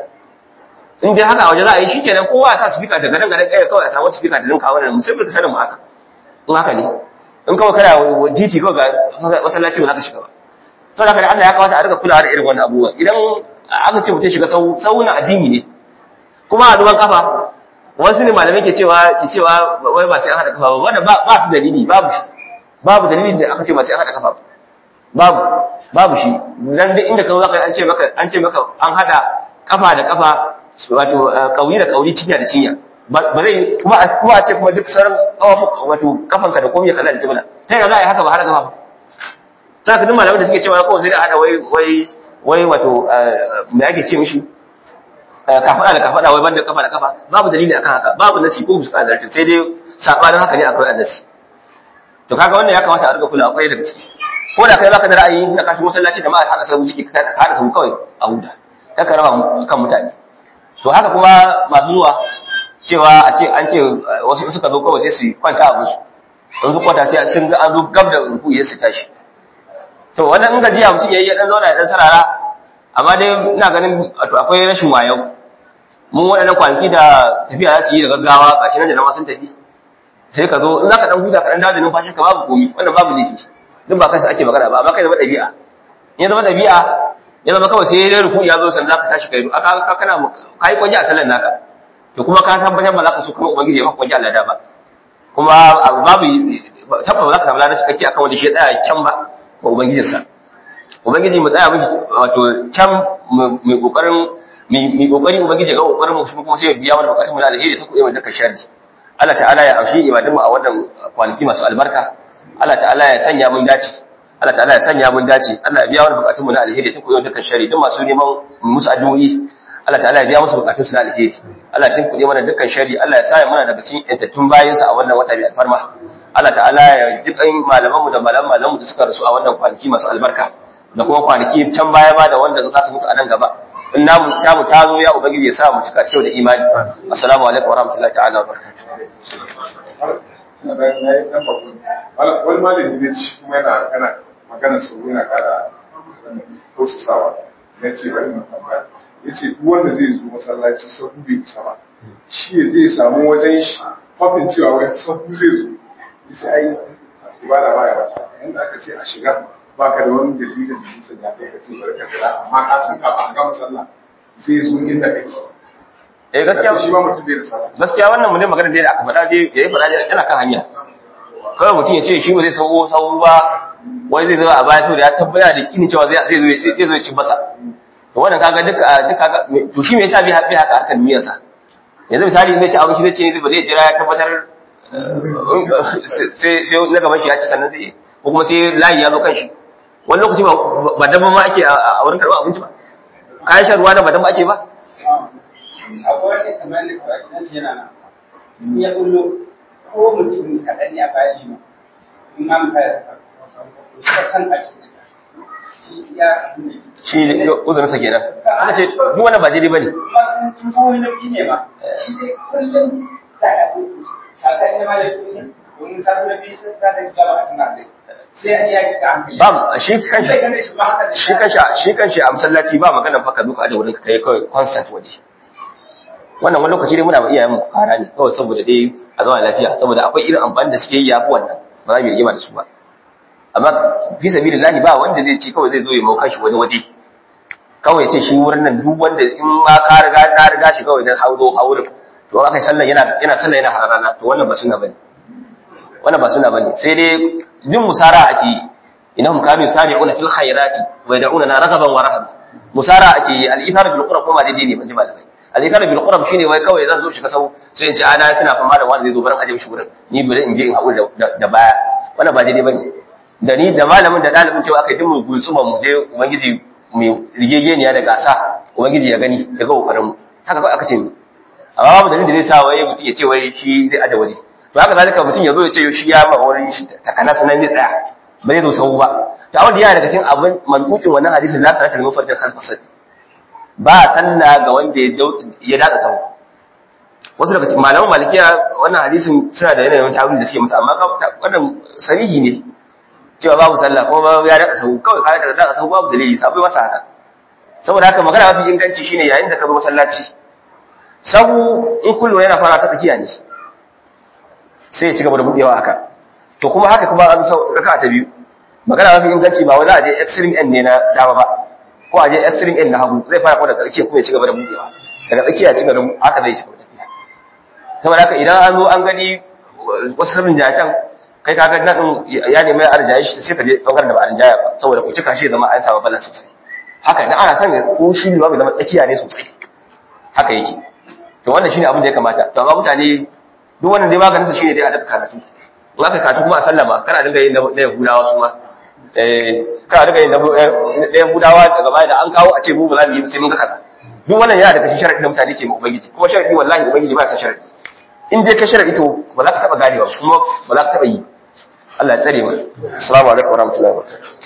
in dai haka a waje za a yi shikenan kowa ya sa speaker daga nan garin kai kawai a samu speaker da dinka wannan mutum da sanin mu haka in haka ne in kawai kana titi kawai ga masallaci ba za ka shiga ba saboda haka Allah ya kawata a rika kulawa da irin wannan abubuwa idan aka ce mutum shiga sau sau na addini ne kuma a duban kafa wasu ne malamai ke cewa ke cewa wai ba sai an hada kafa ba wanda ba su dalili babu shi babu dalilin da aka ce ba sai an hada kafa babu babu shi dan duk inda ka zaka an ce maka an ce maka an hada kafa da kafa wato kauri da kauri cinya da cinya ba zai kuma kuma a ce kuma duk sauran kafa wato kafanka da komai kaza da jibla sai ga za a yi haka ba hada kafa ba sai ka duk malamai da suke cewa kawai sai da hada wai wai wai wato me ake ce mishi kafada da kafada wai banda kafa da kafa babu dalili akan haka babu nasi ko musu azartin sai dai sabanin haka ne akwai annasi to kaga wannan ya kamata a riga kula akwai daga ciki ko da kai baka da ra'ayi na kashi masallaci da ma a hada sabu ciki ka hada sabu kawai a huda ka ka raba kan mutane to haka kuma masu zuwa cewa a ce an ce wasu suka zo kawai sai su kwanta abin su don su kwanta sai sun ga an zo gab da ruku ya su tashi to wannan in gajiya mutum yayi ya dan zauna ya dan sarara amma dai ina ganin wato akwai rashin wayo mun waɗannan kwanaki da tafiya za su yi da gaggawa gashi nan da nama sun tafi sai ka zo in za ka ɗan huta ka ɗan dawo da numfashin ka babu komi wannan babu laifi duk ba kansa ake magana ba amma kai zama ɗabi'a in ya zama ɗabi'a ya zama kawai sai dai ruku ya zo san za ka tashi kai aka ka kana ka yi kwanje a sallar naka to kuma ka tabbatar ba za ka so kuma ubangiji ya maka kwanje Allah da ba kuma babu tabbata ba za ka samu ladan cikakke akan wanda shi ya tsaya can ba ga ubangijinsa ubangiji mu tsaya miki wato can mai kokarin mai kokari ubangiji ga kokarin mu kuma sai ya biya mana bukatun mu da alheri ta kuɗe mu dukkan sharri Allah ta'ala ya amshi ibadun mu a wannan kwanaki masu albarka Allah ta'ala ya sanya mun dace Allah ta'ala ya sanya mun dace Allah ya biya mana bukatun mu na alheri ta kuɗe mu dukkan sharri duk masu neman musu addu'o'i Allah ta'ala ya biya musu bukatun su na alheri Allah ya kuɗe mana dukkan sharri Allah ya sa mana daga cikin yantattun bayinsa a wannan wata mai alfarma Allah ta'ala ya ji kan malaman mu da malaman malaman mu da suka rasu a wannan kwanaki masu albarka da kuma kwanaki can baya ba da wanda za su mutu a nan gaba in namu tamu ta zo ya ubangiji ya sa mu cika kyau da imani assalamu alaikum wa rahmatullahi ta'ala wa barakatuh wani malami ne ci kuma yana kana magana su yana kara tausasawa ya ce bari mu tambaya ya ce duk wanda zai zo masallaci sabu bai isa ba shi ya zai samu wajen shi hofin cewa wai sabu zai zo ya ce ai ibada ba ya wata yanda aka ce a shiga ba ka da wani dalilin da nisan ya kai ka ce bari ka jira amma ka san kafin a gama sallah zai zo inda kake eh gaskiya shi ma mutum bai da sallah gaskiya wannan mu ne magana da aka faɗa dai yayi faɗa yana kan hanya kawai mutum ya ce shi ba zai sauko sau ba wani zai zama a baya saboda ya tabbata da kini cewa zai zai zo zai zo ci masa to wannan kaga duka duka to shi me yasa bai haɓe haka harkar miyarsa yanzu misali ne ci abinci zai ce ba zai jira ya tabbatar sai sai na gaban shi ya ci sannan zai ko kuma sai layi ya zo kan shi wani lokaci ba dabban ma ake a wurin karɓar abinci ba kayan shan ruwa da ba dabban ake ba akwai wani kamar da kawai nan shi yana nan in ya kullo ko mutum kaɗan ne a bayan yi in ma misali da sa shi ka can a shi ya shi uzurin sa kenan aka ce duk wannan ba daidai bane kuma tun kawai na ne ma shi dai kullum da ya sakar ne ma da su ne domin sabu na biyu sun zata shiga ba a suna dai sai ya cika hankali ba shi kanshi sai gane shi ba haka da shi kanshi shi kanshi a masallaci ba magana fa ka duka aje wurin ka kai kawai constant waje wannan wani lokaci dai muna ba iyayen mu fara ne kawai saboda dai a zama lafiya saboda akwai irin amfani da suke yi yafi wannan ba za mu yi rigima da su ba amma fi sabilillahi ba wanda zai ce kawai zai zo ya mau kanshi wani waje kawai ya ce shi wurin nan duk wanda in ma ka riga na riga shi kawai dan hauro haurin to aka yi sallah yana yana sallah yana harana to wannan ba sunna bane wannan ba sunna bane sai dai jin musara ake yi innahum kanu yusari'una fil khairati wa yad'una raghaban wa rahaban musara ake yi al-ithar bil qurab kuma daidai ne ban ji malamai al-ithar bil qurab shine wai kawai zan zo shiga sau sai in ce ana tana fama da wanda zai zo barin aje mishi gurin ni bari in je in haƙuri da baya wannan ba daidai bane da ni da malamin da ɗalibin cewa aka yi dimu gulsuma mu je ubangiji mai rigegeniya da gasa ubangiji ya gani ya ga kokarin mu haka kawai aka ce ni amma babu dalilin da zai sa wai mutum ya ce wai shi zai aje waje to haka zalika mutum ya zo ya ce shi ya ma wani shi takana sanan zai tsaya ba zai zo sau ba ta wanda yana daga cikin abin mantukin wannan hadisin la salatul mufaddal khalfa sad ba sallah ga wanda ya datsa sau wasu daga cikin malaman malikiya wannan hadisin suna da yanayin tawili da suke masa amma wannan sarihi ne cewa babu sallah kuma ya datsa sau kawai ka daga datsa sau babu dalili sabai masa haka saboda haka magana mafi inganci shine yayin da ka zo masallaci sabu in kullu yana fara ta tsakiya ne sai ya ci gaba da budewa haka to kuma haka kuma an sau raka ta biyu magana mafi inganci ba wai za a je extreme end ne na dama ba ko a je extreme end na hagu zai fara kuma daga tsakiya kuma ya ci gaba da budewa daga tsakiya ya ci gaba da haka zai ci gaba da tafiya saboda haka idan an zo an gani wasu sabin jacan kai ka ga nan ya nemi arjaye shi sai ka je bangaren da ba arjaya ba saboda ku cika shi zama an samu bala sosai haka idan ana son ko shi ne ba zama tsakiya ne sosai haka yake to wannan shine abin da ya kamata to amma mutane duk wannan dai maganin sa shine dai a dafa karatu in aka karatu kuma a sallama kana dinga yin na Yahudawa su ma eh kana dinga yin na Yahudawa daga baya da an kawo a ce mu ba za mu yi sai mun ga kaza duk wannan yana daga cikin sharadi da mutane ke ma ubangiji kuma sharadi wallahi ubangiji ba ya san sharadi in dai ka sharadi to ba za ka taba ganewa kuma ba za ka taba yi Allah ya tsare mu assalamu alaikum warahmatullahi wabarakatuh